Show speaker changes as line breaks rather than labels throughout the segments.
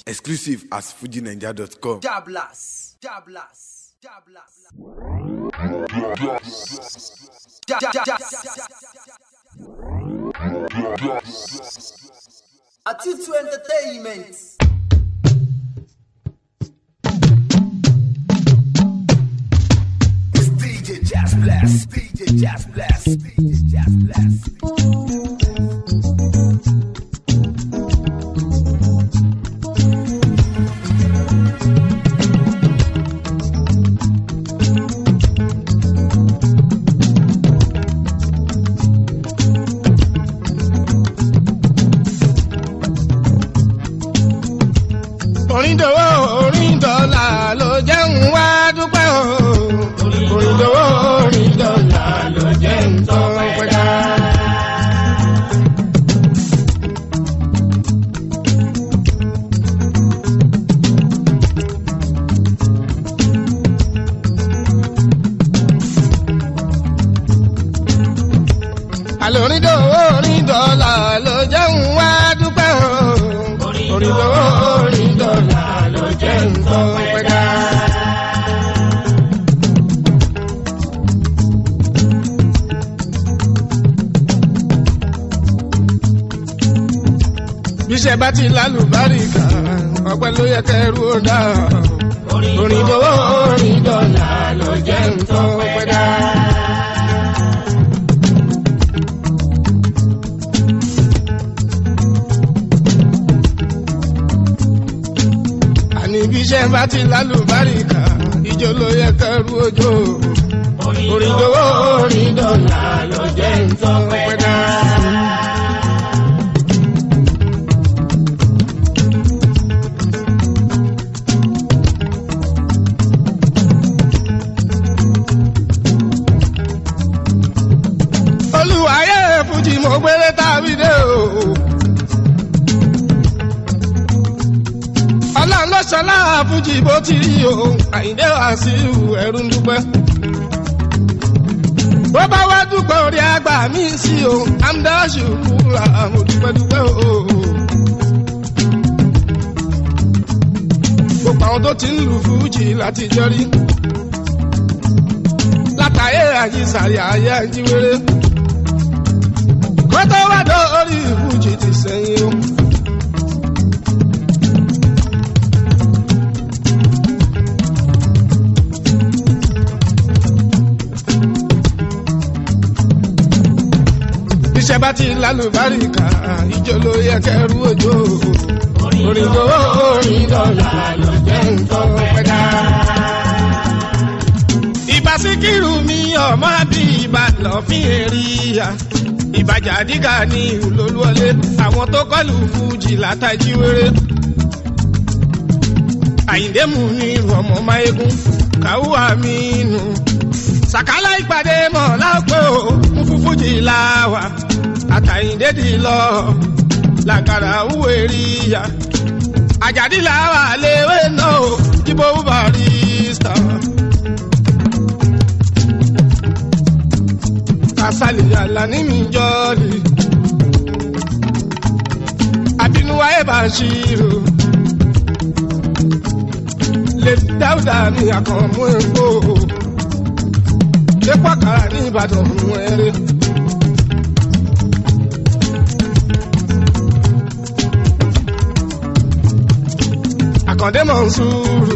Exclusive at fujinaija.com.
Jablas. Jablas. Jablas. Ja- ja- ja- Atitu Entertainment.
DJ Jazz Blast, DJ Jazz Blast, DJ Jazz Blast.
oríndòwò oríndọ̀là ló jẹ́ ń wá dúpẹ́ o. oríndòwò oríndọ̀là ló jẹ́ ń tọ́ pẹ́dá. àlọ́ oríndòwò oríndọ̀là ló jẹ́ ń wá dúpẹ́ o. oríndòwò oríndọ̀là ló jẹ́ ń tọ́ pẹ́dá. bíṣẹ́ bá ti lálùbáríkà ọpẹ́ ló yẹ kẹrù ó dá. orin dọ́wọ́ orin dọ́là ló jẹ́ nǹkan pẹ́ dá. àní bíṣẹ́ bá ti lálùbáríkà ìjọ ló yẹ kẹrù ojó. orin dọ́wọ́ orin dọ́là ló jẹ́ nǹkan pẹ́ dá. olùwàyè fújì mo gbélé tàbí dé o. ọlọ́run ló ṣọlá fújì bó ti rí o àyíndé wàsíù ẹ̀rù ń dúpẹ́. bó bá wá dúpẹ́ orí àgbà mi sí o amdáṣù kúra mo dúpẹ́ dúpẹ́ o. gbogbo àwọn tó ti ń lu fújì láti jọrí látàyè àyíṣàrí ayé àjíwèrè kó tó wá dórí ìbújì ti sẹ́yìn o. iṣẹ́ bá ti lálùbáríkà ìjọ ló yẹ kẹrù òjò. orin tó orin dọ́là ló jẹ́ nǹkan pẹ́dá. ìbá síkírù mi ọmọ bí ìbá lọ́fín èrìyà ìbàjá dígà ní olólùwọlé àwọn tó kọlù fújì látàjí wéré. àyíndé mú ní ọmọ máyégún káwúwà mí nù. sàkálà ìpàdé mọ̀ lápẹ́ o mú fún fújì láwà àtàyíndé dì lọ làkàrà wúwo ríya. àjàdí làwà léwé náà o jíbó barista. kasali alani mi jọli abinuwa ẹ bá ṣírò lè dáúdà ní àkànmú epo epo àkàrà ní ìbàdàn mú ẹrẹ. àkàndé mọ̀ ń sùúrù.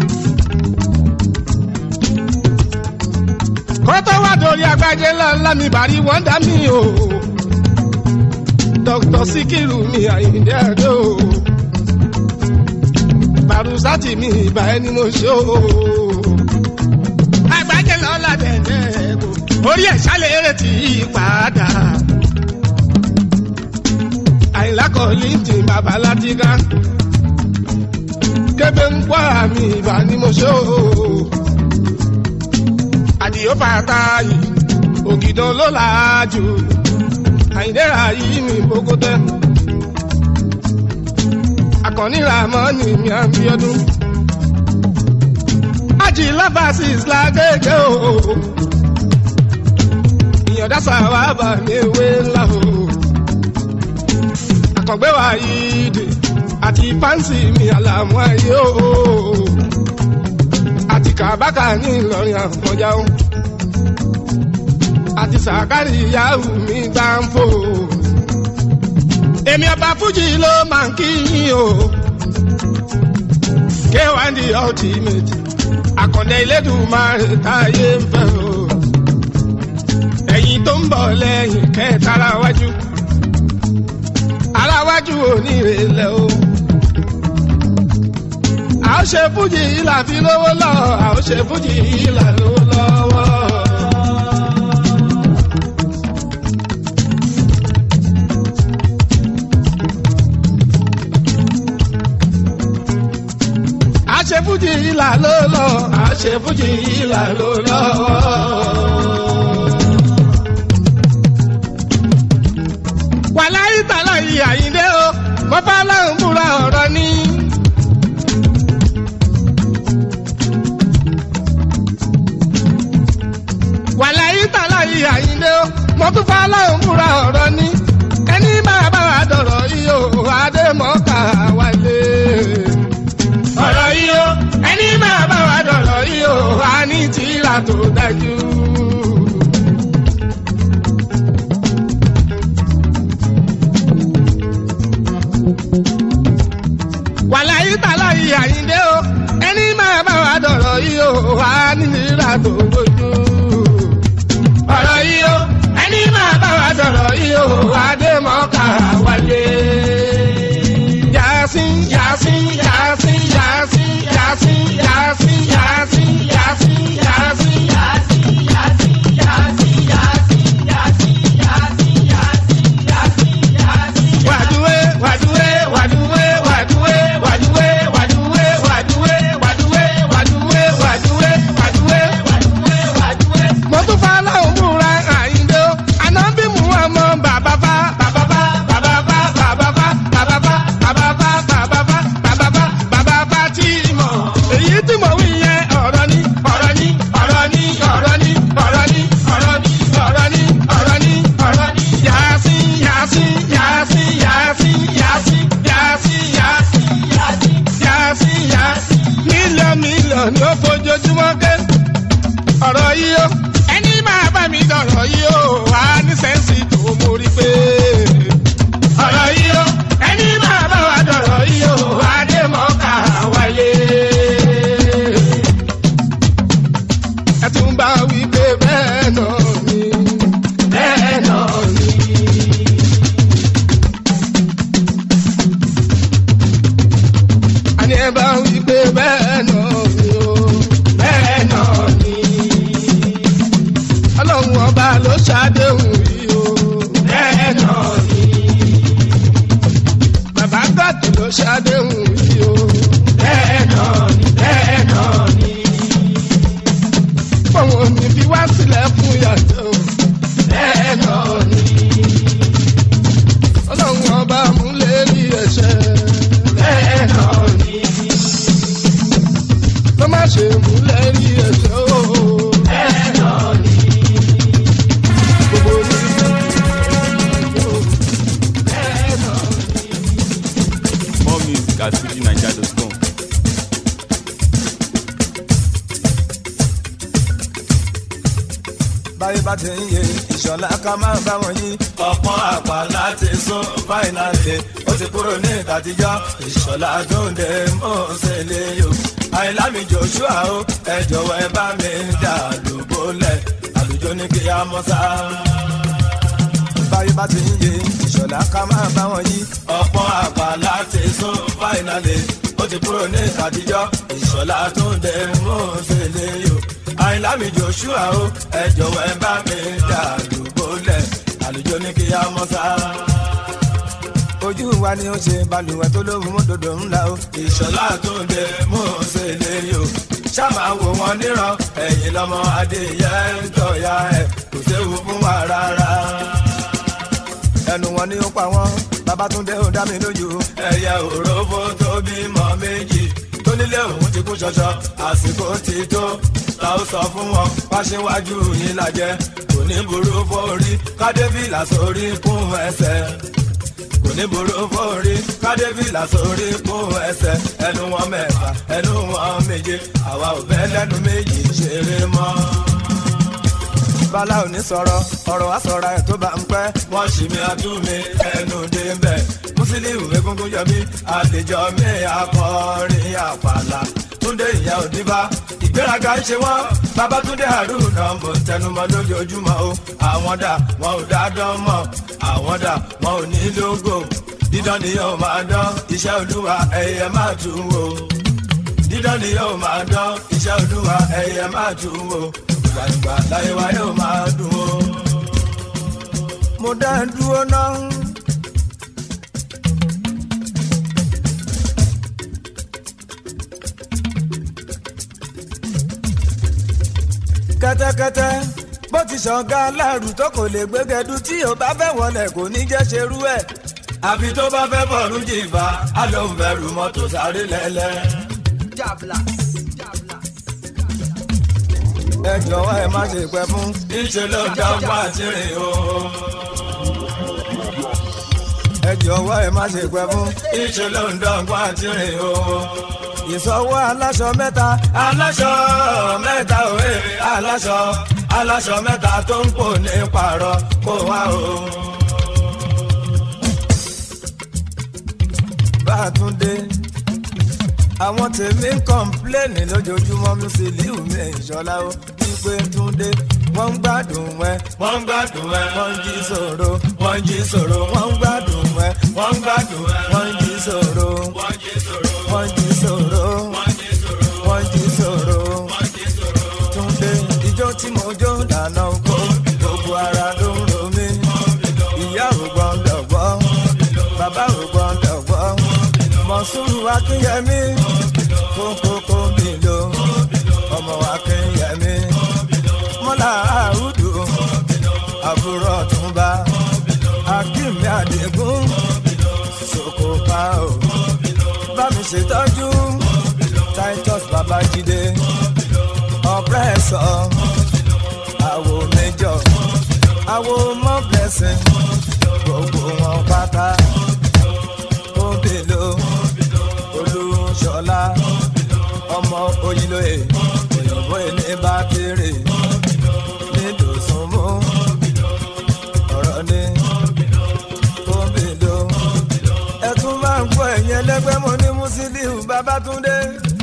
kó tó wá dorí agbájé ńláńlá mi bàrí wọ́n dá mi o. dr sikiru mi àyíndé àdó o. barusati mi ìbá ẹni mo ṣe o. agbájé lọ́la dẹ̀dẹ̀ kò orí ẹ̀ ṣálẹ̀ eré tí í padà. àyìnlá kọ́ lintin bàbá látìgá. kébé ń pọ́ àmì ìbá ni mo ṣe o àdìyó fàtàyè ògìdàn ló làájú àyìndẹ́ra yìí mi bókótẹ́ àkànní ramọ́nì mi àbíọ́dún ájì lábàásìs lágége o ìyànjá sàwábà ní ewé ńlá o àkàngbé wa yìí dè àti fáǹsì mi àlàmú ayé o àti kàbákà ní ìlọrin àfọjá o àti sàkárì ìyáwó mi gbáǹfò èmi ọba fújì ló máa ń kí yín o k1 the ultimate àkàndé ilédùnmáre táyé ń fẹ́ o ẹ̀yin tó ń bọ̀ lẹ́yìn kẹta ara wájú ara wájú onírèlẹ̀ o a ó ṣe fújì ìlà fi lówó lọ a ó ṣe fújì ìlà lówó lọ́wọ́. a ṣe fújì ìlà ló lọ a ṣe fújì ìlà ló lọ. wàláyé tàlà yìí àyíndé o mo bá láwọn múra ọ̀rọ̀ ní. wàláyé tàlà yìí àyíndé o mo tún bá láwọn múra ọ̀rọ̀ ní. ẹni máa bá wa dọ̀rọ̀ yìí o adémọ́ká wálé ọ̀rọ̀ yìí o ẹni máa bá wa dọ̀rọ̀ yìí o a ní tìlà tó dájú. wàláyé tàlà yìí àyíndé o ẹni máa bá wa dọ̀rọ̀ yìí o a ní tìlà tó bójú. ọ̀rọ̀ yìí o ẹni máa bá wa dọ̀rọ̀ yìí o adémọ́ká wálé. Yasin, Yasin, Yasin, Yasin, Yasin, Yasin, Yasin, Yasin, Yasin, Wàdúwé, wàdúwé, wàdúwé, wàdúwé, wàdúwé, wàdúwé, wàdúwé, wàdúwé, wàdúwé, wàdúwé, wàdúwé. Mo tún fa aláwọ̀ múra àyíndó, àná bí mu ọmọ bàbá bá, bàbá bá, bàbá bá, bàbá bá, bàbá bá, bàbá bá, bàbá bá, bàbá bá, bàbá bá tí mọ̀. Èyí tí mo wí yẹn ọ̀rọ̀ ni, ọ̀rọ̀ ni, ọ̀rọ̀ ni, ọ̀rọ̀ ni, ọ̀rọ̀ ni, ọ̀rọ̀ ni, ọ̀rọ̀ ni, ọ̀rọ̀ ni, ọ̀rọ̀ ni. Yasin, Yasin, Yasin, Yasin, Yasin, Yasin, Yasin, Yasin, Yasin, Yasin. Mílíọ̀nù mílíọ̀nù ó fojoojúmọ́ ké ọ̀rọ̀ yìí ó ẹni máa bá mi dọ̀rọ̀ yìí ó wà ní sẹ́ǹsì tó mórí pé. ọ̀rọ̀ yìí ó ẹni máa bá wa dọ̀rọ̀ yìí ó wà dé mọ́ká wáyé. ẹ tún bá wí pé bẹ́ẹ̀ náà ni bẹ́ẹ̀ náà ni. àní ẹ bá wí pé bẹ́ẹ̀ náà ni ó bẹ́ẹ̀ náà ni ọlọ́run ọba ló ṣàdéhùn yìí o. bẹ́ẹ̀ náà ni. bàbá gọ́ọ̀dù ló ṣàdéhùn yìí o. bẹ́ẹ̀ náà ni. bẹ́ẹ̀ náà ni. fọwọ́n ò ní fi wá sílẹ̀ fún yàtọ̀ o. bẹ́ẹ̀ náà ni. ọlọ́run ọba múlẹ̀ rí ẹ̀ṣẹ̀. bẹ́ẹ̀ náà ni. ló má ṣe múlẹ̀ rí ẹ̀ṣẹ̀ o. bẹ́ẹ̀ náà ni.
More music at fujininja.com.
báyé bá ti ń yé ìṣọ̀lá ká máa bá wọn yí. ọ̀pọ̀n àpá láti sún fáìnàlì ó ti kúrò ní ìtàtijọ́ ìṣọ̀lá tó ń dé mọ́ọ̀sẹ̀ lé yò. àìlámi joshua o ẹ jọ̀wọ́ ẹ bá mi dà lóbólẹ̀ àlùjọ ní kí á mọ́ sá. báyé bá ti ń yé ìṣọ̀lá ká máa bá wọn yí. ọ̀pọ̀n àpá láti sún fáìnàlì ó ti kúrò ní ìtàtijọ́ ìṣọ̀lá tó ń dé mọ́ọ̀sẹ̀ lé yò àìlámi joshua o ẹ jọ̀wọ́ ẹ bá mi dà lóbólẹ̀ àlùjọ ní kí á mọ́ sá. ojú wa ni ó ṣe balùwẹ̀ tó lóhùn mọ́tòdò ńlá o. ìṣọ̀lá tó ń dé mú un ṣe lè yò. ṣáàmà wò wọn níran ẹ̀yìn lọ́mọ adéyẹ ń tọ̀ya ẹ̀ kò séwu fún wa rárá. ẹnu wọn ni ó pa wọn babatunde ó dá mi lójú. ẹyẹ òrófó tó bímọ méjì tó nílé òun ti kú ṣọṣọ àsìkò ti tó ta ó sọ fún wọn wáṣíwájú yín lajẹ kò ní burú fórí kádébìlà sórí kún ẹsẹ̀ kò ní burú fórí kádébìlà sórí kó ẹsẹ̀ ẹnu wọn mẹ́fà ẹnu wọn méje àwa ò bẹ́ lẹ́nu méjì ṣeré mọ́ bala ò ní sọ̀rọ̀ ọ̀rọ̀ wa sọ̀rọ̀ ẹ̀ tó bá ń pẹ́. wọ́n ṣì mí àtúnmí ẹnu dé ń bẹ̀. mùsùlùmí egungun yọ mí àlejò mi akọrin àpàlà. túndé ìyá òdìbá ìgbéraga ń ṣe wọ́n. babatunde haruna mo tẹnumọ́ lójoojúmọ́ o. àwọn dà wọn ò dá dán mọ́ àwọn dà wọn ò ní lógo. dídán ni yóò máa dán iṣẹ́ olúwa ẹ̀yẹ máa tún wò. dídán ni yóò máa dán iṣẹ́ olúwa ẹ̀yẹ máa tún wò gbàgbà láyé wa yóò máa dùn ó. mo dá ẹ dúró náà. kẹ́tẹ́kẹ́tẹ́ bó ti ṣọ̀gá aláàrù tó kò lè gbégẹdú tí ò bá fẹ́ wọlé kò ní jẹ́ ṣerú ẹ̀. àfi tó bá fẹ́ bọ̀rù jìbá á lóun bẹ̀rù mọ́tò sáré lẹ́lẹ́.
Jablas. Jablas.
ẹ jọ̀wọ́ ẹ má ṣe pẹ́ fún. ìṣe ló dá wá tìrìn o. ẹ jọ̀wọ́ ẹ má ṣe pẹ́ fún. ìṣe ló ń dán wá tìrìn o. ìsọwọ́ aláṣọ mẹ́ta. aláṣọ mẹ́ta òwe aláṣọ aláṣọ mẹ́ta tó ń pò ní pààrọ̀ kó wá o. bá a tún dé àwọn tèmi ń kọ́ńpléènì lójoojúmọ́ Musiliu mi ìṣọ́lá ó wípé túndé wọ́n ń gbádùn ẹ. wọ́n ń gbádùn ẹ. wọ́n ń jí sòro. wọ́n ń jí sòro. wọ́n ń gbádùn ẹ. wọ́n ń gbádùn ẹ. wọ́n ń jí sòro. wọ́n ń jí sòro. wọ́n ń jí sòro. wọ́n ń jí sòro. túndé ijó tí mo jó lànà oko gbogbo ara ló ń ro mí. ìyá ò gbọ́dọ̀ gbọ́ bàbá ò gbọ́dọ̀ gbọ́ mọ̀súrù akínyẹmí kókókó mi lò ọmọ akínyẹmí mọ́là àrùdù àbúrò ọ̀túnba akínmi àdégún sokopa o bá mi ṣètọ́jú titus babájídé ọ̀pẹ́sọ̀ àwo méjọ àwo mọ́ blessing gbogbo wọn pátá òbèlò olùṣọlá ọmọ oyinlóye òyìnbó ilé bá kéré nídòsùnmú ọ̀rọ̀ ni òbèlò ẹtún máa ń gbọ́ ẹ̀yìn ẹlẹ́gbẹ́ mo ní Musiliu Babátúndé.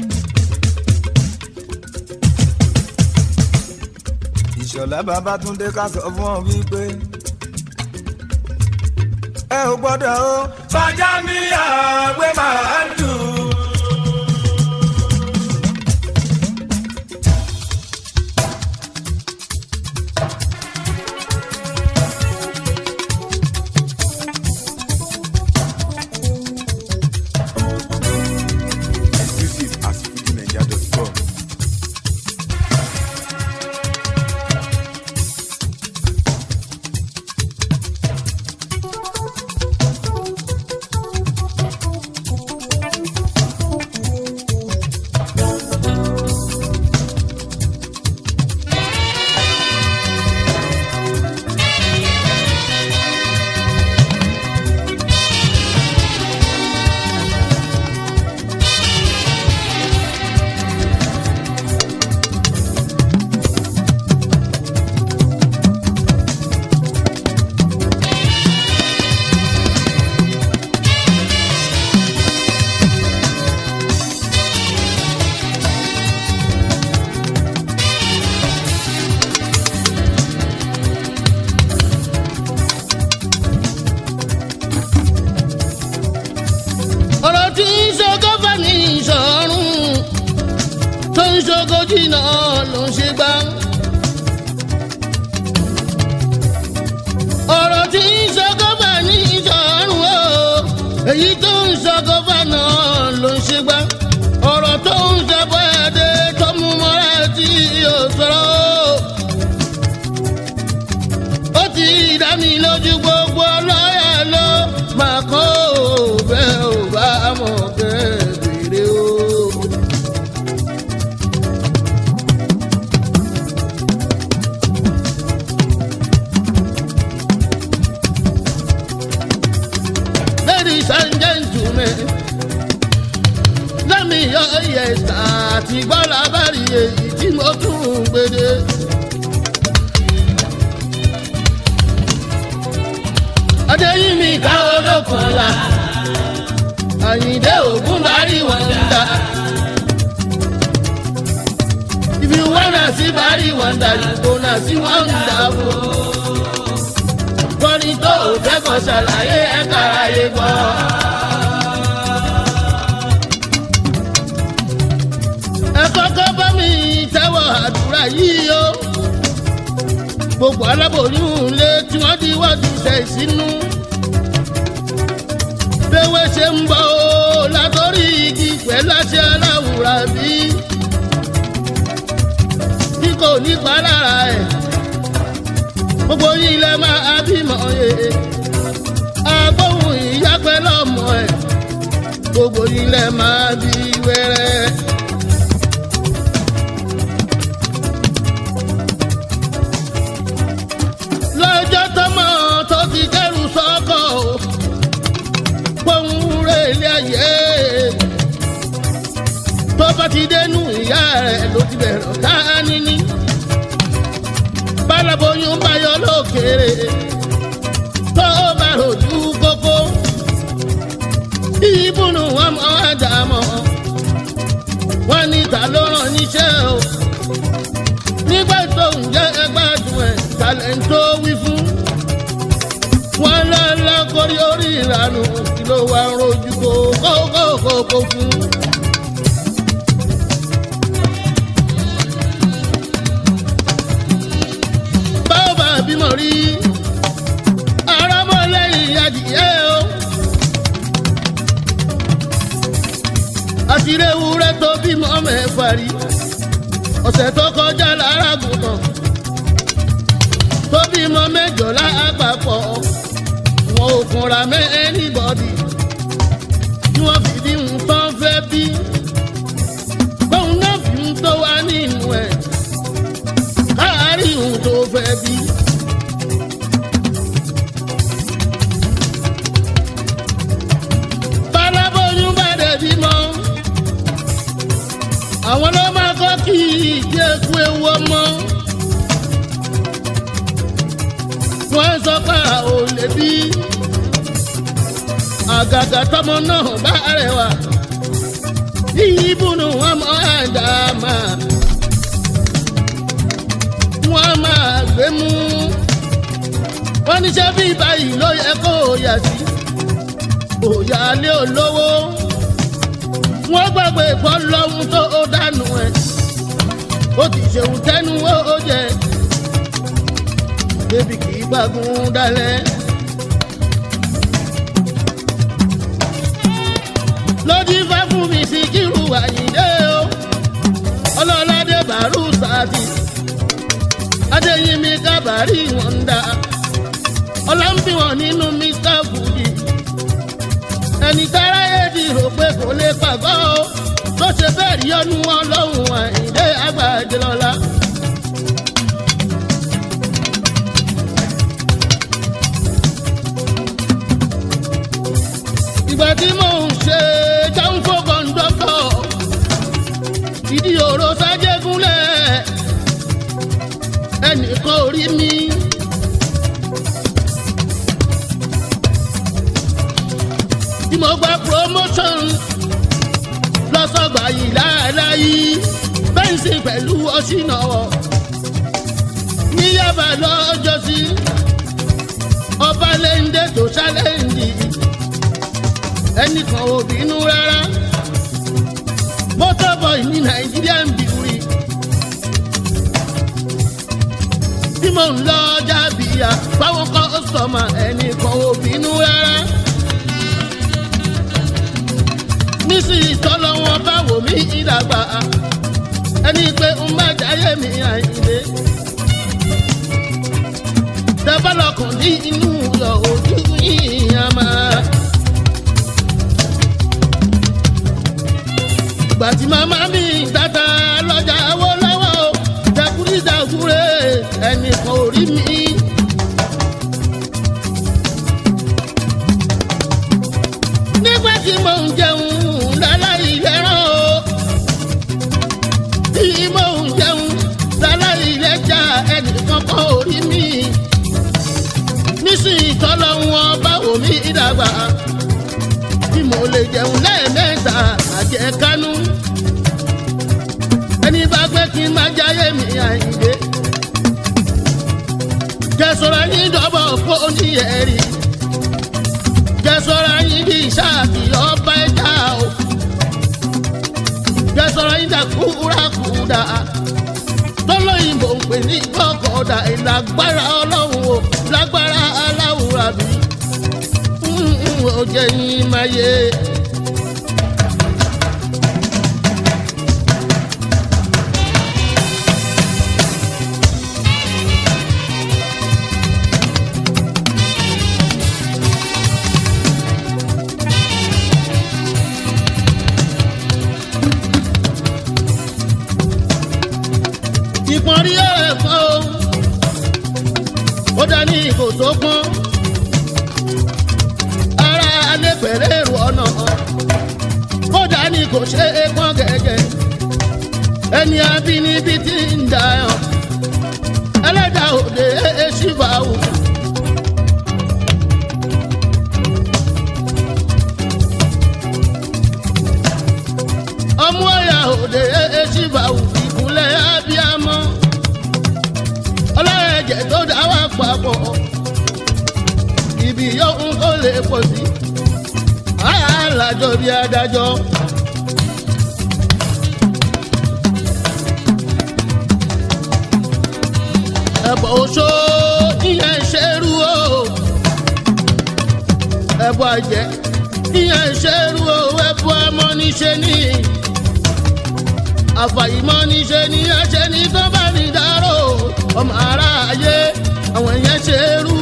ìṣọ̀lá Babátúndé ká sọ fún ọ wípé ẹ ò gbọ́dọ̀ o. fàjà mi àgbẹ̀ máa ń dùn.
Exclusive at FujiNigeria.com.
ọ̀rọ̀ tí ń ṣogo fẹ́ ní ìṣọ̀run tó ń ṣogo jìnnà ló ń ṣe gbá. ọ̀rọ̀ tí ń ṣogo fẹ́ ní ìṣọ̀run o èyí tó ń ṣogo fẹ́ náà ló ń ṣe gbá. ọ̀rọ̀ tó ń ṣẹ̀fọ́ ẹ̀dẹ́ tó mú mọ́ra tí yóò sọ̀rọ̀ ó ti dá mi lójú gbogbo lọ́yà ló máa kó bẹ́ẹ̀ ò bá mọ̀ kẹ́bìrì o. yọ ìyẹ̀sà àti gbọ́lá bá rí èyí tí mo tún ń gbede. adéyìnmí ká olókun la àyìndé ògún bá rí wọn dá. if you wanna see bari wanda you gonna see wonderful. kọ́ni tó o fẹ́ kọ́ ṣàlàyé ẹ̀ka ayé gbọ́. ẹ kọ́kọ́ bá mi tẹ́wọ̀ àdúrà yìí o. gbogbo aláboyún lé tí wọ́n di wájú ṣe ìsínú. béwé ṣe ń bọ̀ o látọ̀rí igi pẹ̀lú àṣẹ aláwùrà bí. bí kò ní pa lára ẹ̀. gbogbo yìí lẹ máa bímọ yẹ. agbóhùn ìyá pẹ̀lú ọmọ ẹ̀. gbogbo yìí lẹ máa bí wẹ́rẹ́. lọ́jọ́ tọmọ tó ti kẹ́rù sọ́kọ̀ o pohùn rẹ̀ ilé ayé tó bá ti dénú ìyá rẹ̀ ló ti bẹ̀rẹ̀ ọ̀tá níní bálaboyún bá yọ lókèrè tó bá rojú kókó ìbùnú ọmọ àdàmọ́ wọn ní ta ló rán níṣẹ́ o nígbà tó ń jẹ́ ẹgbàdùn ẹ̀ talẹ̀ ń tó wí fún. wọn lọ́lá kórí orí ìlànà kí ló wá ń rojú kó kókókókó fún. báwo bá bímọ rí arámọ́lẹ́yìn adìyẹ o. àtìrẹ́ ewúrẹ́ tó bímọ mẹ́fà rí ọ̀sẹ̀ tó kọjá lára gùnmọ̀ tó bímọ mẹ́jọ lápapọ̀ wọn ò kunra mẹ́ anybody tí wọ́n fi bí ń tán fẹ́ bí bóun náà fi ń tó wá nínú ẹ̀ káàárí òun tó fẹ́ bí. bálábóyún bá dẹ̀ bímọ àwọn ló máa kọ́ kí ìdí eku ewu ọmọ. wọ́n sọ pé a ò lè bí àgàgà tọmọ náà bá rẹwà ìbùnú wọn mọ àdàmà wọn máa gbé mú wọn níṣẹ́ bí báyìí ló yẹ kó o yà sí òyà lé olówó wọ́n gbàgbé ìbọn lọ́hún tó ó dànù ẹ̀ ó ti ṣeun tẹ́nu ó jẹ débi kì í gbàgùn dalẹ̀. lójú ifá fún mi sí kírù àyíndé o ọlọ́ládé bàálù sáàtì adéyínmi kábàárì wọn ń dá ọlọ́mbí wọn nínú mr fuji ẹni tára èdè rò pé kò lè pàgọ́ o tó ṣe bẹ́ẹ̀ rí ọdún wọn lọ́hùn àìdé àgbàjẹ lọ́la. ìgbà tí mò ń ṣe jáǹfò kọ́ńdọ́tọ̀ ìdí òró sájẹ́gúnlẹ̀ ẹnìkan ò rí mi. tí mo gba promotion lọ́sọ̀gbà yìí láàláyé bẹ́ǹsì pẹ̀lú ọ̀ṣìnàwọ̀ ní yàbá lọ́jọ́sí ọba lẹ́ńdẹ́ tó ṣálẹ́ǹdì ẹnìkan ò bínú rárá motorboy ní nàìjíríà ń bìrì tí mò ń lọ jábìyà fáwọn kọ́sọ̀mà ẹnìkan ò bínú rárá nísìnyí tọ́lọ́ wọn bá wò mí ìdàgbà ẹni pé ń bá jáyé mi àyìnlé. Tẹ́bálọ̀kùn ní inú yọ ojú yìnyín máa. Ìgbà tí màmá mi tata lọ́jà owó lọ́wọ́ o, jẹkúríjàkúrẹ́ ẹnìkan ò rí mi. nígbà tí mò ń jẹun láláì lẹ́ràn o dàgbà tí mo lè jẹun lẹ́ẹ̀mẹ́ta àjẹkánú ẹni bá pẹ́ kí n má jáyé mi àyìnbé jẹ́sọ̀rọ̀ yín dọ́bọ̀ kó ní ẹ̀rí jẹ́sọ̀rọ̀ yín bí sáàkì ọba ẹja o jẹ́sọ̀rọ̀ yín dàkúrakúdà tọ́lọ́yìnbó ń pè ní gbọ́kọ̀ọ́dà ìlágbára ọlọ́run o lágbára aláwùrà bí ó jẹ́ yín máa yé. ìpọ́nrí ẹ̀kọ́ o ó dání ìkò tó pọ́n ara alẹ́ pẹ̀lẹ́ èrò ọ̀nà ó dání kò ṣe é pọ́n gẹ́gẹ́ ẹni abínibí ti ń dà ọ́ ẹlẹ́dàá òde èṣìbà wò. ọmú ọ̀yà òde èṣìbà wò ìkúnlẹ̀ abiyamọ ọlọ́ẹ̀jẹ̀ tó dá wà papọ̀ ibi yóò kó lè pọ̀ sí alájọ bí adájọ́. ẹ̀bọ̀ oṣó ìyẹn ṣerú o ẹ̀bọ̀ àjẹ́ ìyẹn ṣerú o ẹ̀bọ̀ amọ́niṣe ní àfàìmọ́ níṣe ní ẹ̀ṣẹ̀ ní tó bá ní dárò ọmọ aráyé àwọn yẹn ṣerú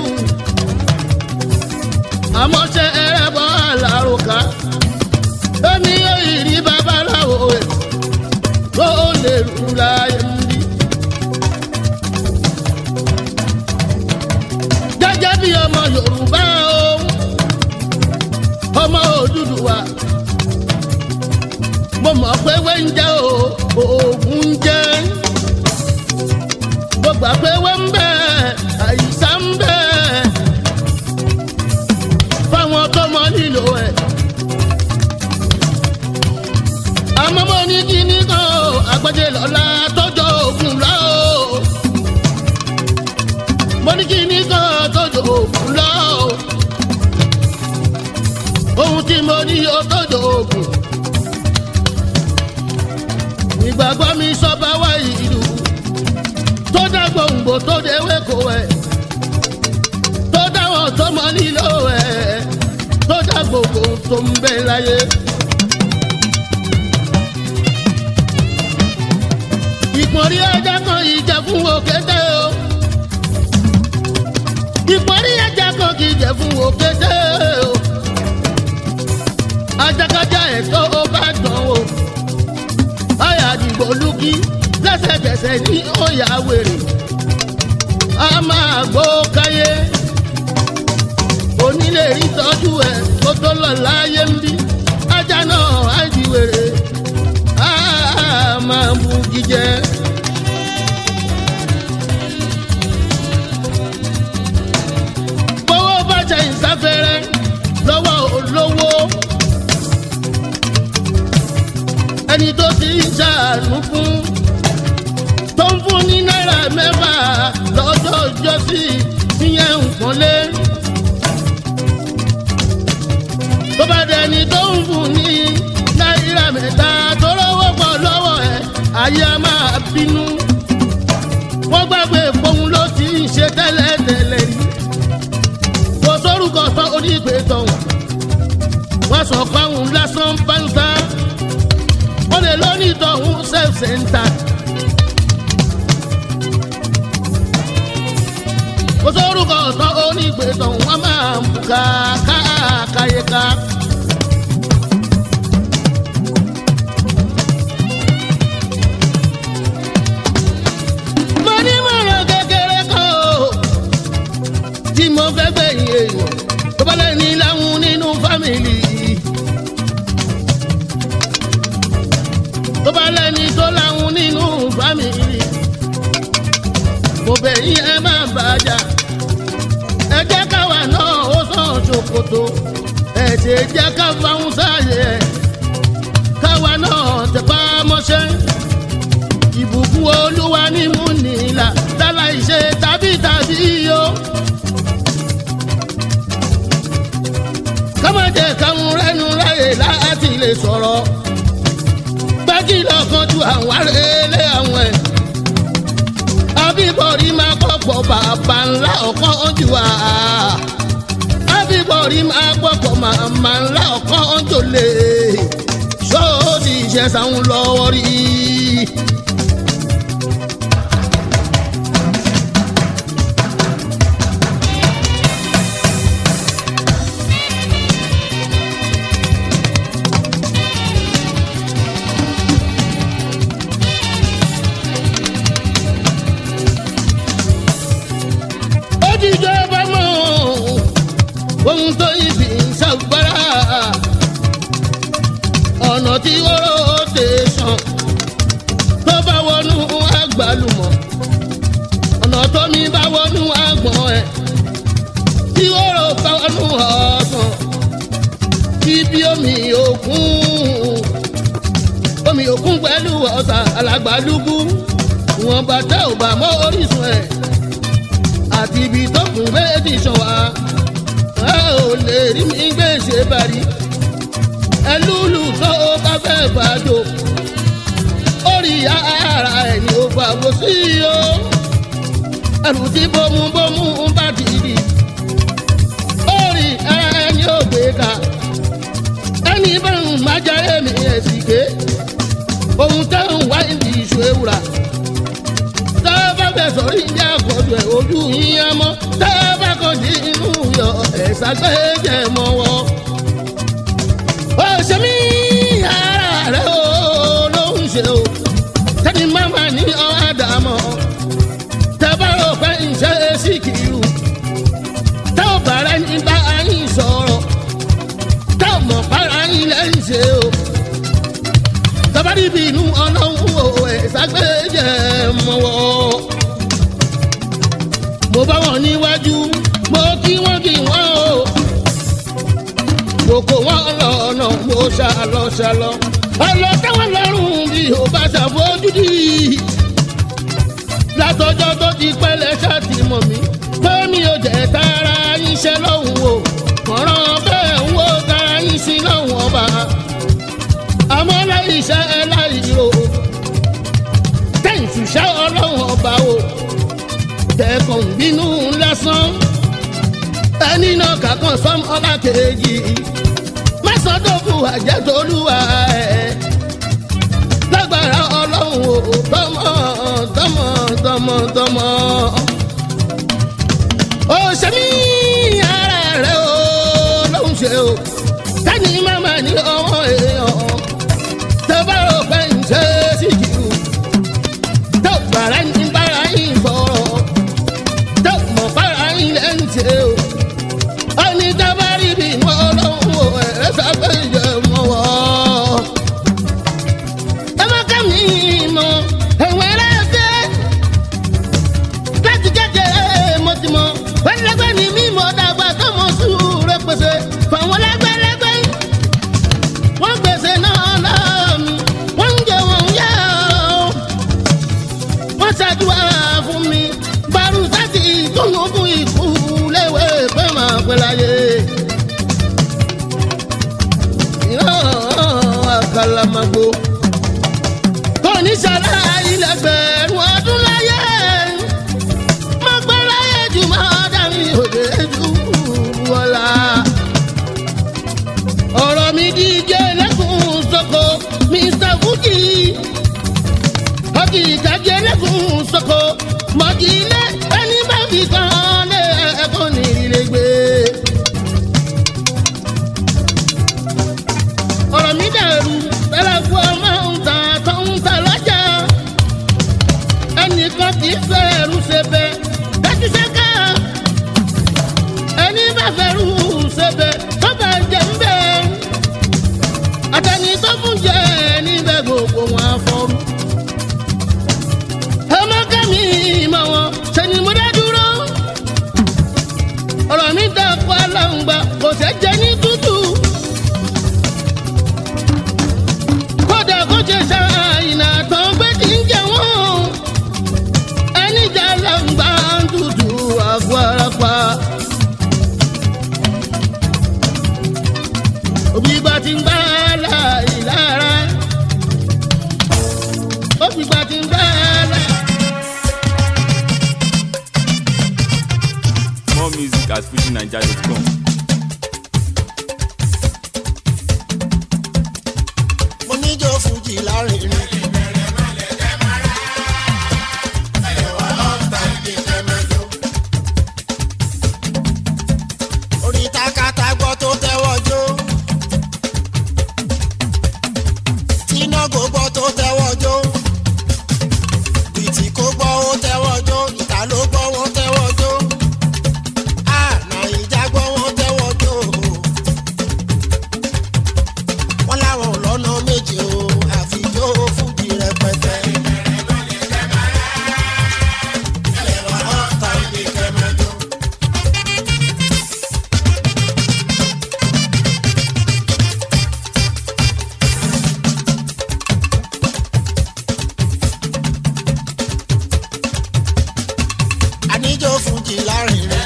àmọ́ ṣe ẹrẹ́bọ̀ àlàròkà èmi yóò rí babaláwo ẹ̀ tó lè rú láyé ń bí. gẹ́gẹ́ bí ọmọ yorùbá o ọmọ òdúdúwà mo mọ̀ pé wé ń jẹ́ o oògùn ń jẹ́ mo gbà pé wé ń bẹ àyíṣà ń bẹ fáwọn tó mọ nílò ẹ̀. àmọ́ mo ní kíní kan o àgbẹ̀jẹ̀ lọ́la tọ́jọ́ òògùn lọ o mo ní kíní kan tọ́jọ́ òògùn lọ o ohun tí mo ní o tọ́jọ́ òògùn ìgbàgbọ́ mi sọ́ba wá ìlú tó dá gbòǹgbò tó déwé kò ẹ̀ tó dáwọn tó mọ nílò ẹ̀ tó dá gbogbo tó ń bẹ láyé. ìpọ́nrí ẹja kan ìjà fún òkété o ìpọ́nrí ẹja kan kì í jẹ fún òkété o ajakajá ẹ̀ tó o bá dán o àyà àdìgbò lùkì lẹ́sẹ̀kẹsẹ̀ ní òyà wèrè a máa gbó káyé onílé ìtọ́jú ẹ̀ kó tó lọ láyé ń bí ajá náà á di wèrè a máa bu jíjẹ. gbowó bàjẹ́ ìsáfẹ́rẹ́ lọ́wọ́ olówó ẹni tó ti ń ṣàánú fún tó ń fún ní náírà mẹ́fà lọ́jọ́ ìjọsí ìyẹn nǹkan lé. tó bá dẹni tó ń fún ní náírà mẹ́ta tó lọ́wọ́ pọ̀ lọ́wọ́ ẹ̀ ayé a máa bínú. wọ́n gbàgbé fóun ló ti ń ṣe tẹ́lẹ̀tẹ́lẹ̀ rí. kò sórúkọ tán onígbè tọ̀hún. wọ́n sọ fáwọn lásán báńsá. wọ́n lè lónìí tọ̀hún self center. kò sórúkọ tán onígbè tọ̀hún wọ́n máa ń buka káàkáyéká. mo ní mọ̀ràn kékeré kan o tí mo fẹ́ gbẹ̀yìn èèyàn tó bá lẹ́ni láwọn nínú fámìlì. tó bá lẹ́ni tó láwọn nínú fámìlì. mo bẹ̀ yín ẹ má bàjá ẹ jẹ́ káwa náà ó sàn ṣòkòtò ṣe jẹ́ ká fáwọn sáàyè káwa náà tẹpá mọ́ṣẹ́ ìbùkún olúwa ní mú nílà dálá ìṣe tàbí tàbí o. kọ́mọdé káwọn rẹ́nu ráyè láti lè sọ̀rọ̀ gbájí lọ́kàn ju àwọn arẹ́lẹ̀ àwọn ẹ̀. abíbọ̀rí máa kọ́pọ̀ bàbá ńlá ọ̀kan jù wá. abíbọ̀rí máa kọ́pọ̀ màmá ńlá ọ̀kan jù lè. sọ́ọ́dì ìṣẹ̀sán lọ́wọ́ rí i. ojújọ bá mọ ohun tó ibi ṣàgbára ọ̀nà tí wọ́rọ̀ dé sàn tó bá wọnú àgbàlùmọ̀ ọ̀nà tó mi bá wọnú àgbọ̀n ẹ̀ tí wọ́rọ̀ bá wọnú ọ̀sán ibi omi òkun omi òkun pẹ̀lú ọ̀sà alàgbàlúgbú wọn bàtà ò bá mọ́ orísun ẹ̀ àti ibi tó kún méjì sàn wá ẹ ò lè rí mi gbé ṣe bari ẹlúlù tó o bá fẹ́ bàjọ́ orí ara ẹ̀ ni ó fàgbó sí o ẹrù tí bómúbómú ń bá dìdì orí ara ẹ̀ ni ó gbé ká ẹni bá ń májà èmi ẹ̀ sì ké ohun tẹ́ ń wá ìdí ìṣó ewúra tá a bá fẹ́ sọ̀rí ìjà àkọ́jọ ẹ̀ ojú yín á mọ́ tá a bá kàn sí inú yọ ẹ̀ ṣàgbéjẹ̀ mọ́ wọ́. ó ṣe mí ara rẹ̀ ó ló ń ṣe o tẹ́ni máma ní ọ̀ádàmọ́ tẹ́ bá rò pé ń ṣe é sí kìlú tẹ́ ò bàrẹ́ ní bá yín sọ̀rọ̀ tẹ́ ò mọ̀ para yín lẹ́yìn ṣe o tabari bínú ọlọ́run o ẹ̀ ṣàgbéjẹ̀ mọ́wọ́. mo bá wọn níwájú mo kí wọ́n kí wọ́n o. mo kó wọn lọ́nà mo ṣàlọ́ ṣàlọ́. ọlọ́ táwọn lọ́rùn bí o bá ṣàfojúdi. látọjọ́ tó ti pẹ́lẹ́ ṣáàtì mọ̀ mí. pé mi ò jẹ́ tara yín ṣẹ́ lọ́hùn o. mọ̀ràn bẹ́ẹ̀ ń wo tara yín sí lọ́hùn ọba àmọ́ láì iṣẹ́ ẹ láì ro tẹ̀sí ṣá ọlọ́run ọba o tẹ̀kàn bínú lásán ẹni náà kàkàn sọ́m ọlá kejì mẹ́sàn-án-dọ́kù àjẹtolúwa ẹ̀ lágbára ọlọ́run o tọmọ tọmọ tọmọ tọmọ ó ṣe mí ara rẹ o lóhùn ṣe o tẹ́ni máma ní ọwọ́ èèyàn tẹ́bárò pé ń ṣe é sí jù tó gbàrà ní bára yín sọ̀rọ̀ tó mọ̀ bára yín lẹ́ ń ṣe o ẹni tábàrí bí wọn lọ́wọ́ o ẹ̀rẹ́ sábẹ́ ìjọ mọ́ wọ́. ẹ má ká mi mọ ẹ̀wọ̀n ẹlẹ́sẹ̀ láti kékeré mo ti mọ wẹ́lẹ́gbẹ́ ni mímọ́ dàgbà tó mọ sùúrù pèsè fàwọn lẹ́gbẹ́lẹ́gbẹ́ wọ́n gbèsè náà lọ́ọ̀mí wọ́n ń jẹ wọ́n ń yá ọ́ wọ́n ṣàdúrà fún mi bàrú sátì túnú fún ikú léwé pé màá pẹ́ láyé. ìran àkàlàmàgbò kò ní ṣàlá ilẹ̀gbẹ̀rún ọdún láyé má pẹ́ láyé jù má dàbí òde jù wọ́lá ọ̀rọ̀ mi díje lẹ́kùn sọ́kò mr fuji ọkì ìtàgé lẹ́kùn sọ́kò mọ̀kìlẹ̀ ẹni bá fi kan lé ẹ̀kọ́ ní ilé gbé. ọ̀rọ̀ mi dàrú tẹ́lẹ̀kù ọmọ ń ta tó ń ta lọ́jà ẹnìkan kì í fẹ́ ẹrú ṣe bẹ́ẹ̀ dájú ṣẹ́ká ẹni bá fẹ́rù ṣẹbẹ̀ tó bá jẹ ń bẹ̀. àtẹni tó fún jẹ níbẹ̀ gbogbo wọn afọ́rú. ọmọ kẹ́mi mọ̀ wọn ṣe ni mo dá dúró. ọ̀rọ̀ mi dàpọ̀ aláǹgbá kò ṣe jẹ ní tútù.
fujinaija.com.
mo níjó fújì lárinrin. orí takata gbọ́ tó tẹ́wọ́ jó. tínágò gbọ́ tó tẹ́wọ́ jó. bìtì kó gbọ́ ó tẹ́wọ́ jó. ìta ló gbọ́ wọ́n tẹ́wọ́ jó. a nàìjà gbọ́ wọ́n tẹ́wọ́ jó. wọ́n láwọn ò lọ́nà méje o àfijó fújì rẹpẹtẹ. ẹ̀wà ọ̀tá ibi kẹ́mẹ́jọ. àníjó fújì lárinrin.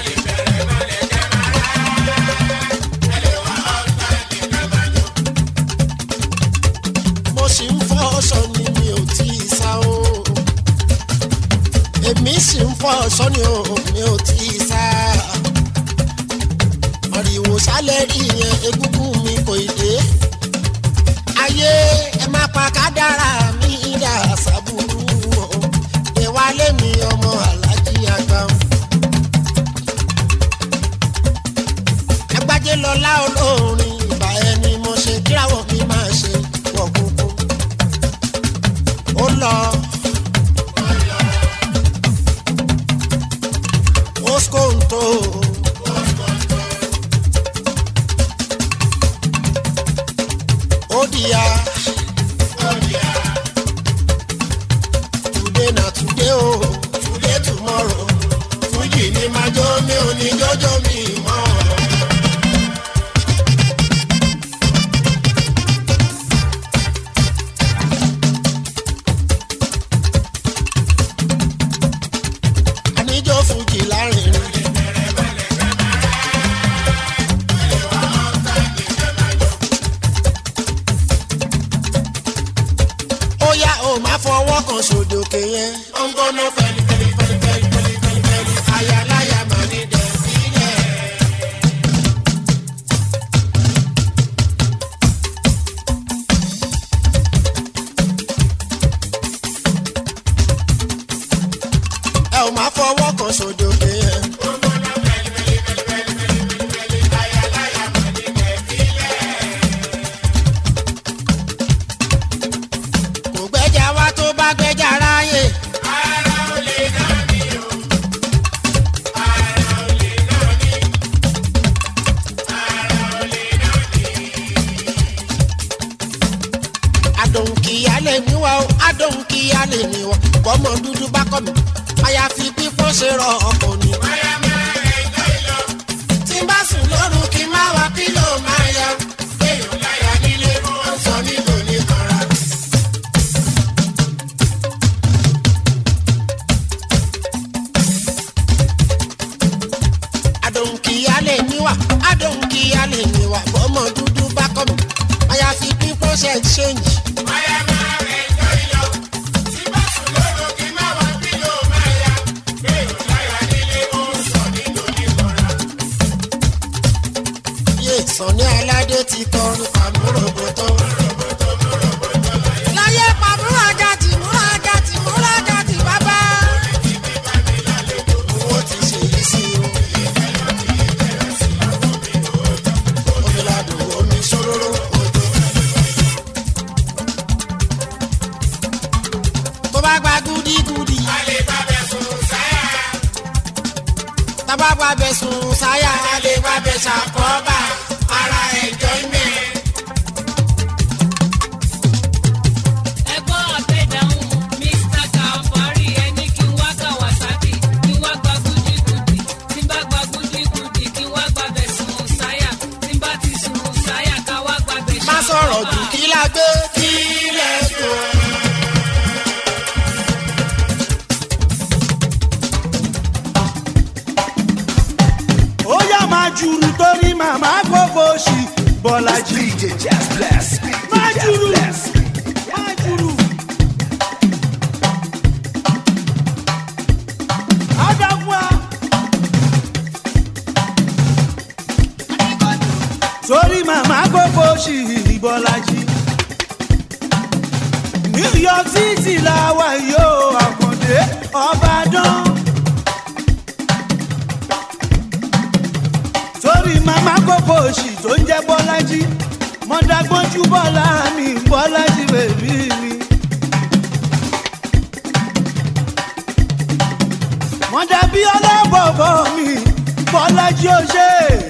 mo sì ń fọ́ ọ̀ṣọ́ ni mi ò tí ì sá o. èmi sì ń fọ́ ọ̀ṣọ́ ni o mi ò tí ì sá. ariwo sálẹ̀ rí yẹn egúngún mi kò ì dé. ayé ẹ má pa kádàrá mi dà sábúrú o. ìwálé mi ọmọ alájí àgbà. agbájé lọlá olórin ìbà ẹni mo ṣe kíráwọ̀ mi máa ṣe wọ̀ kúkú. ó lọ. oskonto. odia. today na today o today tomorrow fújì ni máa jó mi ò ní jọjọ mi mọ́. àníjó fújì lárinrin. ó yá o máa fọwọ́ kan sódòkè yẹn. ó ń gbóná fẹ́lí fẹ́lí fẹ́lí fẹ́lí fẹ́lí fẹ́lí fẹ́lí. ayaláya máa ní dẹ̀ sílẹ̀. ẹ ò máa fọwọ́ kan sódòkè yẹn. kò gbẹ́jà wá tó bá gbẹ́jà ráyè. adòǹkìyà lè ní wa o adòǹkìyà lè ní wa bọ́mọ dúdú bá kọ́ mi àyàfi pípọ́n ṣe rọ ọkọ̀ ni. tí n bá sùn lóru kí n má wa pílò máa yá. èèyàn láyà nílé wọn sọ nílò ní kanra. adòǹkìyà lè ní wa adòǹkìyà lè ní wa bọ́mọ dúdú bá kọ́ mi àyàfi pípọ́n ṣe ṣéǹjì. yé sànni aládé ti kọrin pàmòròbòtò. láyé pàmòrò ajá ti múra ajá ti múra ajá ti bàbá. owó ti ṣe yìí sí o. omi ladùn omi sóróró òjò. tó bá gba gúdígúdí. tábà gba bẹ̀sùn sáyà. a lè gba bẹ̀sà kọ́ba ara enjoyment.
ẹgbọ́n ọ̀tẹ̀dáhùn mr kàfárí ẹni kí n wá kawasaki kí n wá gba gúdígúdí tí n bá gba gúdígúdí kí n wá gba bẹ̀ sùn sáyà tí n bá ti sùn sáyà ká wá gba bẹ̀
má sọ̀rọ̀ jù kí la gbé kí lẹ̀ tó.
ó yá máa jùrù torí màmá gbogbo ṣì bọ́lájì.
DJ Jazz Blast.
máa
DJ Jazz
jùrù
Blast.
máa jùrù. Adagua. bọ́lájí. new york city la wà yóò àkàndé ọbàdàn. torí màmá kókó òsì tó ń jẹ́ bọ́lájí mọ̀dàgbọ́njú bọ́lá mi bọ́lájí bèbí mi. mọ̀dàbí ọlọ́bọ̀bọ̀ mi bọ́lájí ó ṣe.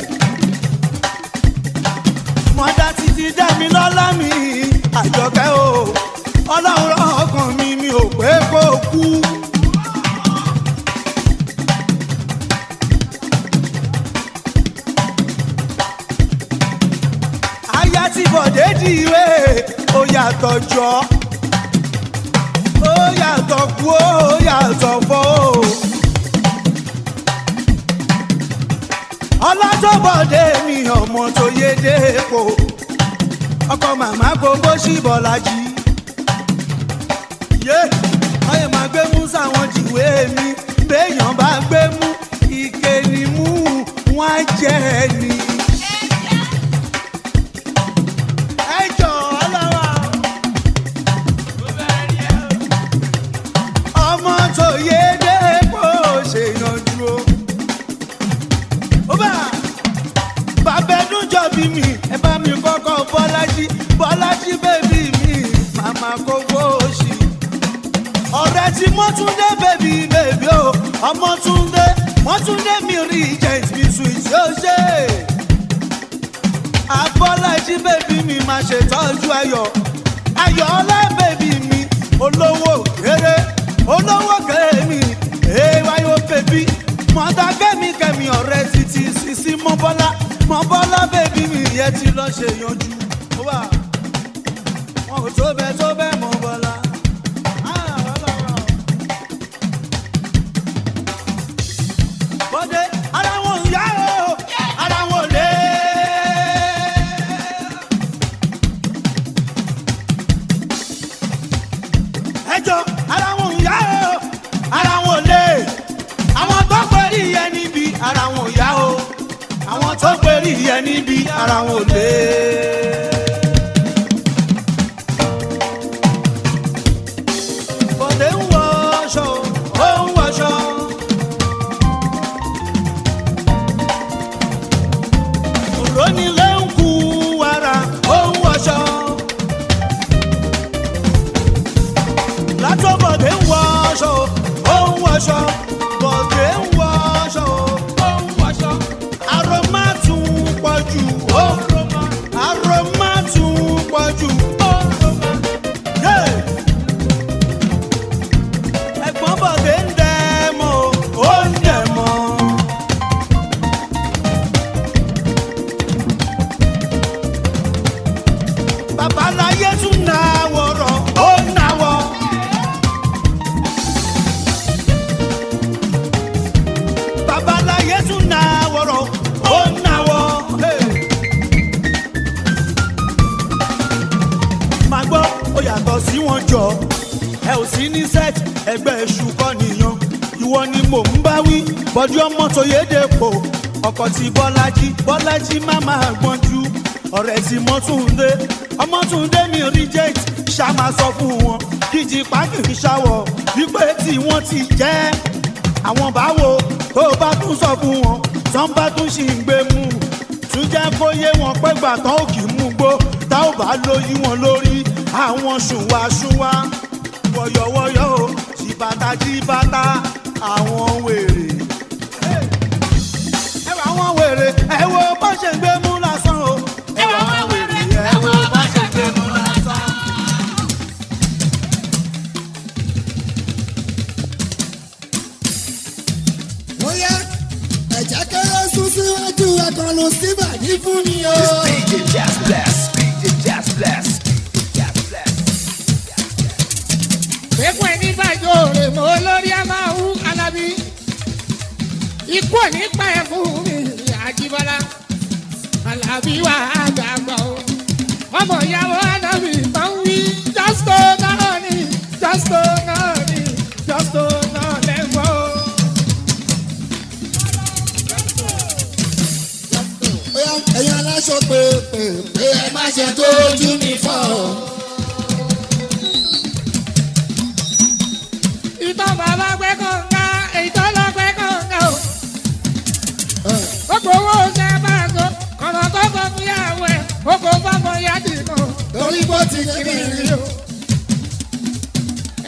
mọ̀dà títí dá mi lọ́lá mi àjọkẹ́ o ọlọ́run rán ọkàn mi mi ò pé kó kú. aya tí bọ̀dé di ìwé ó yàtọ̀ jọ ó yàtọ̀ kú ó yàtọ̀ fọ́ ó. ọlọ́jọ́bọ̀dé mi ọmọ tó yé dépò ọkọ màmá gbogbo sí bọ́lájì. yé ọyẹ máa gbé mú sáwọn jìwé mi béèyàn bá gbé mú ike ni mú wọn á jẹ ni. ẹ jọ ọlọ́wọ́. ọmọ tó yé dépò ṣèyànjú o. ó bá bàbá ẹdún jọ bí mi ẹ bá mi kọ́kọ́ bọ́lájí bọ́lájí bèbí mi màmá kókó òsì. ọ̀rẹ́ tí mọ́túndé bèbí bèbí o ọmọtúndé mọ́túndé mi rí agent mi sweet yóò ṣe. abọ́lájí bèbí mi máa ṣètọ́jú ayọ̀ ayọ̀ ọlá bèbí mi olówó kéré olówó kéré mi èèwáyò bèbí mọ̀tà kẹ́mi kẹ́mi ọ̀rẹ́ títí sísí mọ́bọ́lá mọ́bọ́lá bèbí mi yẹn ti lọ ṣe yanjú. ó wà wọn ò tó bẹ́ẹ̀ tó bẹ́ẹ̀ mọ́bọ́lá. Ah, ọlọ́run. bọ́dé ara wọn ò yá o ara wọn ò lé. ẹjọ́ ara wọn ò yá o ara wọn ò lé. àwọn tó pẹ̀lú ìyẹn níbi ara wọn ò yá o àwọn tó pẹ̀lú ìyẹn níbi ara wọn ò lé. bọ́dé ń wọ aṣọ ó ń wọṣọ. òrónilé ń kú wàrà ó ń wọṣọ. látọ̀bọ̀dé ń wọ aṣọ ó ń wọṣọ. bọ̀dé ń wọ aṣọ ó ń wọṣọ. aroma tún pọ̀ jù ó ń roma. aroma tún pọ̀ jù ó ń roma. Yeah ẹ̀gbọ́n bọ̀dé ń dẹ̀ mọ́ ó ń dẹ̀ mọ́. babaláyé tún náwó rọ̀ ó náwó. babaláyé tún náwó rọ̀ ó náwó. Hey. máa gbọ́ ó yàtọ̀ sí wọn jọ ẹ ò sí ní set ẹgbẹ́ èṣù kọ́ nìyàn ìwọ ni mò ń bá wí bọ́dí ọmọ tó yéde pò ọkọ̀ tí bọ́lájí bọ́lájí má máa gbọ́njú ọ̀rẹ́ tí mọ́túndé ọmọtúndé mi reject ṣá máa sọ fún wọn kíjì pákìrì ṣàwọ̀ wípé tí wọ́n ti jẹ́ àwọn báwo tó bá tún sọ fún wọn tán bá tún ṣì ń gbé mú tún jẹ́ kó yé wọn pé gbà tán ò kì í mú gbó tá ò bá lóyún wọn lórí àwọn ṣùwàṣùwà wọ̀yọ̀wọ̀yọ̀ o jìbàtà jìbàtà àwọn wèrè. ẹ wà àwọn wèrè ẹ wo bó ṣe ń gbé mú lásán o. ẹ wà àwọn wèrè ẹ wo bó ṣe ń gbé mú lásán.
bóyá ẹ̀jẹ̀ kéré sún síwájú ẹ̀kan ló síbà ní fún mi o.
DJ Jazz Blast, DJ Jazz Blast, Jazz Blast.
Fẹ́kùn ẹni bàjọ́ rè mọ́ lórí a máa wú alábí. Ikú ò ní pa ẹ̀ fún mi àjíbọ́lá. Alábí wà á gbàgbọ́ o. Ọmọ ìyàwó Anábì máa ń wí jọ́sítò náà ni jọ́sítò náà ni jọ́sítò náà lẹ́gbọ́ o.
bóyá ẹ̀yin aláṣọ pé pé pé ẹ má ṣe tójú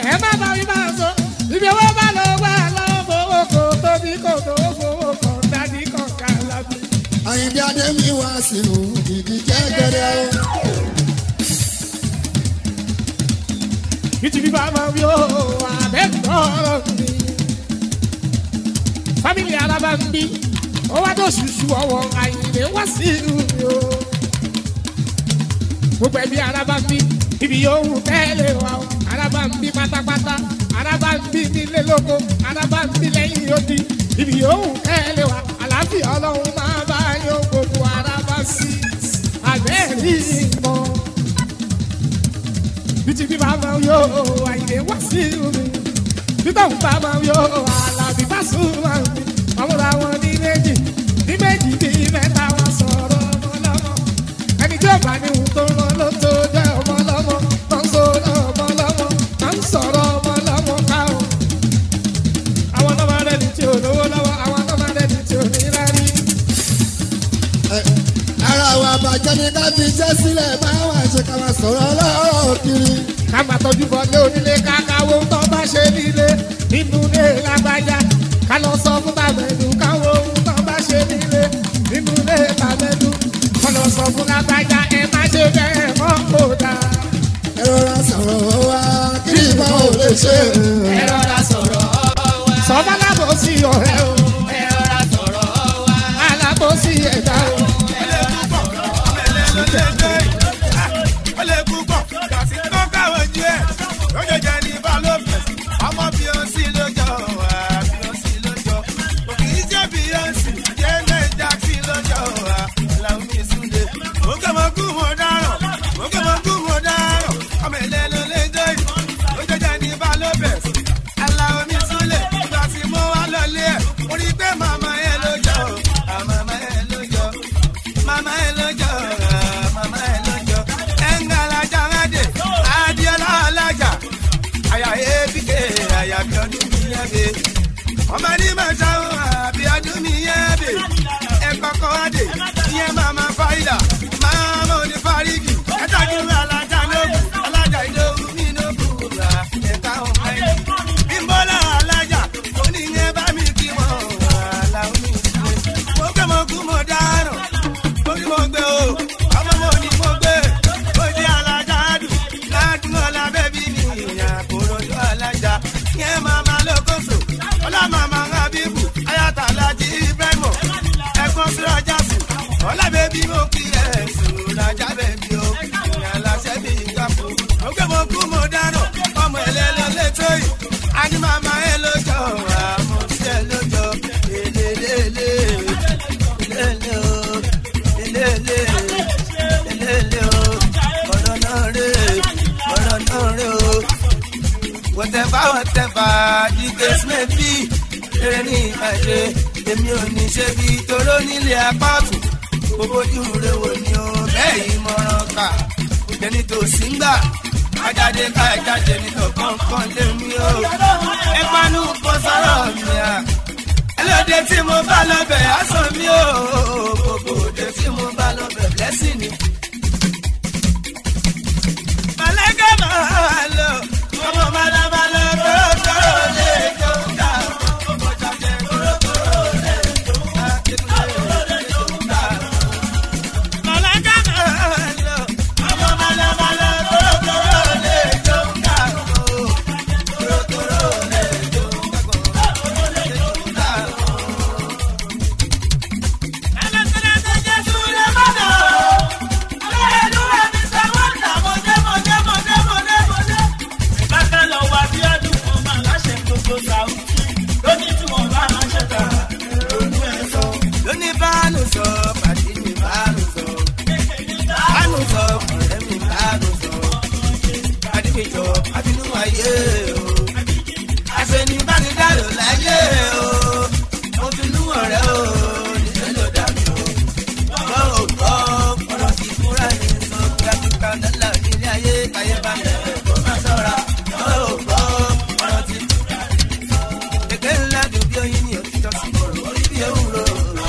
ẹ má bá mi máa sọ ibi owó bá lọ wá lọ́wọ́ fowó kò tóbi kò tó fowó kan dání kan ká lábẹ́.
àyìnbí adémi wá sí i ìdí jẹ́gẹ́dẹ́ o.
Ìtì bíbá máa ń yọ àbẹ́tọ̀ mi. Fámìlì alábá ń bí, ó wá tó ṣùṣù ọwọ́ àyìnlé wá sí ìlú mi o. Gbogbo ẹbí alábá ń bí, ibi yóò wù tẹ́lẹ̀ wa o. Alábá ń bí pátápátá, alábá ń bí nílé lóko, alábá ń bí lẹ́yìn odi. Ibi yóò wù tẹ́lẹ̀ wa, àlàáfíà ọlọ́run máa bá yóò gbogbo alábá sí. Àbẹ́ẹ̀rí ìmọ̀ bíti bí bá máa yọ àyè wá sí omi bíbá òun bá máa yọ àlàbí bá sùn máa mi àwọn làwọn ní méjì ní méjì bí mẹ́ta wọn sọ̀rọ̀ ọmọ lọ́mọ ẹni tí ó bá ní ohun tó rán ló tó jẹ́ ọmọ lọ́mọ tó ń sọ̀rọ̀ ọmọ lọ́mọ tó ń sọ̀rọ̀ ọmọ lọ́mọ ká o. àwọn náà máa rẹ́ni tí ò lówó lọ́wọ́ àwọn náà máa rẹ́ni tí ò ní rárí.
Ẹ, ara wa bàjẹ́ ni ká fi jẹ́ sílẹ̀ máa wà ṣe ká máa sọ̀rọ̀ ọlọ́rọ̀ kiri.
ká máa tọ́jú bọ́lé onílé kákáwó tó bá ṣe nílé nínú ilé lágbájá ká lọ sọ fún tàbẹ̀dù káwó tó bá ṣe nílé nínú ilé tàbẹ̀dù ká lọ sọ fún lágbájá ẹ má ṣe bẹ́ẹ̀ mọ́ kó dáa.
ẹ rọra sọ̀rọ̀ wa kí ìbá ò lè ṣe.
ẹ rọra sọ̀rọ̀ wa.
sọ́mọ́ lábòsí ọ̀rẹ́ o
ẹ rọra sọ̀rọ̀ wa.
alábòsí ẹ̀dá o.
Mama ẹ lójó, ah, mama ẹ lójó mama elojo mama elojo engala jangade adiola alaja aya ebike aya biodun mi yebe ọmọ ní mẹ́ta o abiodun mi yebe ẹkọkọ adé iye mama faida mama oni farigi ẹtọjú alaja nobu alaja idowu mi nobu ra ẹka ọmọ ẹni bimbola alaja oníyẹn bá mi kí wọn wà láwọn mi sílẹ mo gbé mo kú mo dáràn orí mo gbé o ọmọ mo ní mo gbé ó di alájà dùn ládùn ọ̀la bẹ́bí mi ìyá kòròdú alájà yẹn màmá lókòso ọlá màmá habibu ayata alájí ibrahimo ẹ̀gbọ́n sí ọjà sùn ọlá bẹ́bí mo kí ẹ̀ sùn lájà bẹ́bí o ìyá aláṣẹ bí ìgbàpò mo gbé mo kú mo dáràn ọmọ ẹlẹ́lẹ́ lẹ́tọ́ yìí a ní màmá ẹ lójó àmọ́ sí ẹ lójó lélẹ́lẹ́lẹ́ lélẹ́ o lélẹ́lẹ́ lélẹ́lẹ́ o ọ̀rọ̀ náà rè ọ̀rọ̀ náà rè o. whatever whatever the case may be eré ní ìbàdí èmi ò ní ṣe bí toró nílé apá ọ̀tún gbogbo ojú rẹ wò ni o bẹ́ẹ̀ yìí mọ̀ràn kà ẹni tó sì ń gbà ajáde ká ẹjáde nítọ̀ kọ̀ọ̀kan lé mi o ẹ panu kó sọ̀rọ̀ mi à ẹlòdì tí mo bá lọ́bẹ̀ aṣọ mi ò gbogbo òde tí mo bá lọ́bẹ̀ blessing ni. Màlẹ́kẹ́ máa lọ, ọmọ màdàmàlà kórókóró lè jó ká. Ọmọ jàjẹ́ kórókóró lè jó ká. Kórókóró lè jó ká. Màlẹ́kẹ́ máa lọ, ọmọ màdàmàlà kórókóró lè jó ká. Kórókóró lè jó ká. Kórókóró lè jó ká. lóní báàlù sọ pàdé mi báàlù sọ báàlù sọ ọ̀rẹ́ mi báàlù sọ pàdé mi jọ àbínú ayé o àfẹnì báni dárò láyé o mo fi nú ọ̀rẹ́ o nílẹ̀ ló dà mí o gbọ́ ò gbọ́ ọ̀rọ̀ ti fúnra ní sọ kíákíá dọ́là nílé ayé káyé bá mi kó má sọ̀ra gbọ́ ò gbọ́ ọ̀rọ̀ ti fúnra ní sọ kékeré ńlá dùn bí oyin ní òtítọ́ sí kòrò orí bí ewúro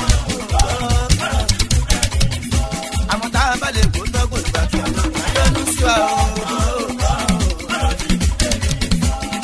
àmọ́ tá a bá lè kó tọ́gùn ìgbà tó ń lọ sí wa o.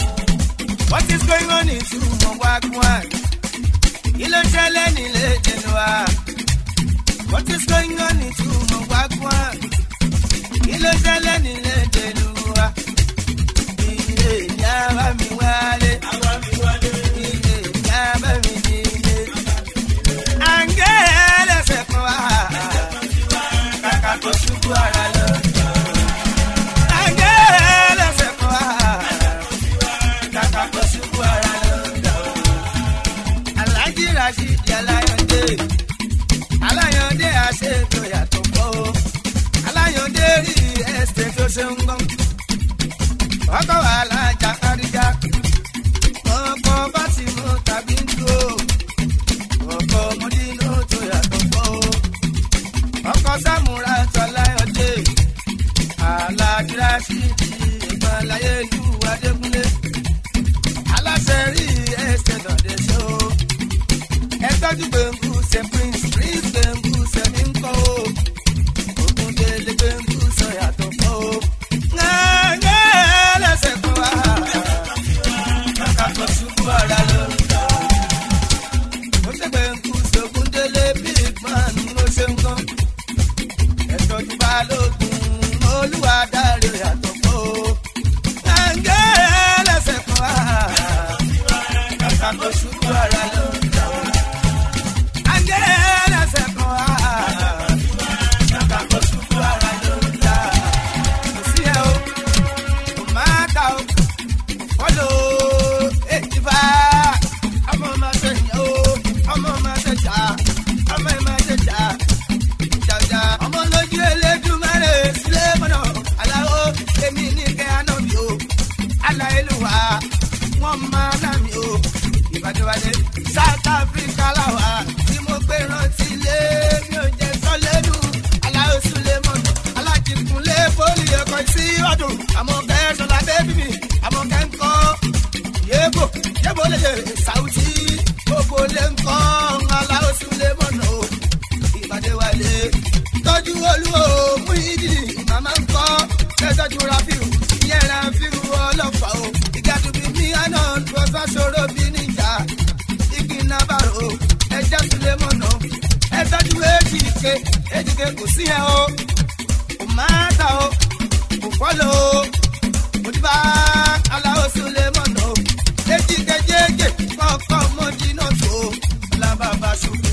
is going on in Sumo Wagwan? Kí ló ṣẹlẹ̀ nílé Jẹnuwa? What is going on in Sumo Wagwan? Kí ló ṣẹlẹ̀ nílé Jẹnuwa? Ilé ìyá bá mi wálé. Ilé ìyá bá mi nílé. Àǹgẹ́ ẹlẹ́sẹ̀ kan wá. Kàkà tó ṣubú ara lọ. Àǹgẹ́ ẹlẹ́sẹ̀ kan wá. Kàkà tó ṣubú ara lọ. Alhaji Rasheed Alayande. Alayande àṣetò yàtọ̀ pọ̀ o. Alayande rí ẹsẹ̀ tó ṣe ń gbọ́n. Ọkọ̀ wà lájà káríjà. Ọkọ̀ bá ti mú tàbí ń dúró. Ọkọ̀ mọ́dínú tó yàtọ̀ pọ̀ o. Ọkọ̀ Sámúra tó Alayande. Alhaji Rasheed ìgbọ̀n láyé ìlú Adékúnlé. Aláṣẹ rí ẹsẹ̀ dọ̀dẹ̀ ṣó ẹ tọ́jú gbẹ̀ngù ṣe prince prince gbẹ̀ngù ṣe mí ń kọ́ o ògùn délé gbẹ̀ngù sọ yàtọ̀ kọ́ o. ńgẹ́ lẹ́sẹ̀ kan wá kàkà tó ṣubú ara lọ. ó ṣe gbẹ̀ngù ṣògùn délé big man ló ṣe ń kọ́. ẹ tọ́jú balógun olúwa dáre yàtọ̀ kọ́ o. ńgẹ́ lẹ́sẹ̀ kan wá kàkà tó ṣubú ara lọ. Wọ́n máa ná mi o, ìbàdíwálé. South Africa làwà tí mo gbé rántí lé mi ò jẹ́ sọ́lẹ́nu. Aláwo Sulemon, alájìkúnlé pólì ẹ̀kọ́ sí ọdún. Àmọ́ kẹ́sàn lábẹ́ bí mi, àmọ́ kẹ́ ń kọ́. Yébò, yébò lè ṣe Sàwùtí. Gbogbo lè ń kọ́ Aláwo Sulemon o. Ìbàdíwálé. Tọ́jú olúwo mú ìdí, màmá ń kọ́. Kẹ́tọ́jú Rafiu, ìyẹn Rafiu ọlọ́pàá o. Ìgàdùbí mi àná tó sá ṣòro bí níjà igi nabaro ẹja sulemọnà ẹ tọjú ejike ejike kò sí ẹ o kò máa ta o kò fọlọ o mo ti bá aláwo sulemọnà o ejike jẹjẹ kọkọ mọjì náà tó lábàbà ṣubú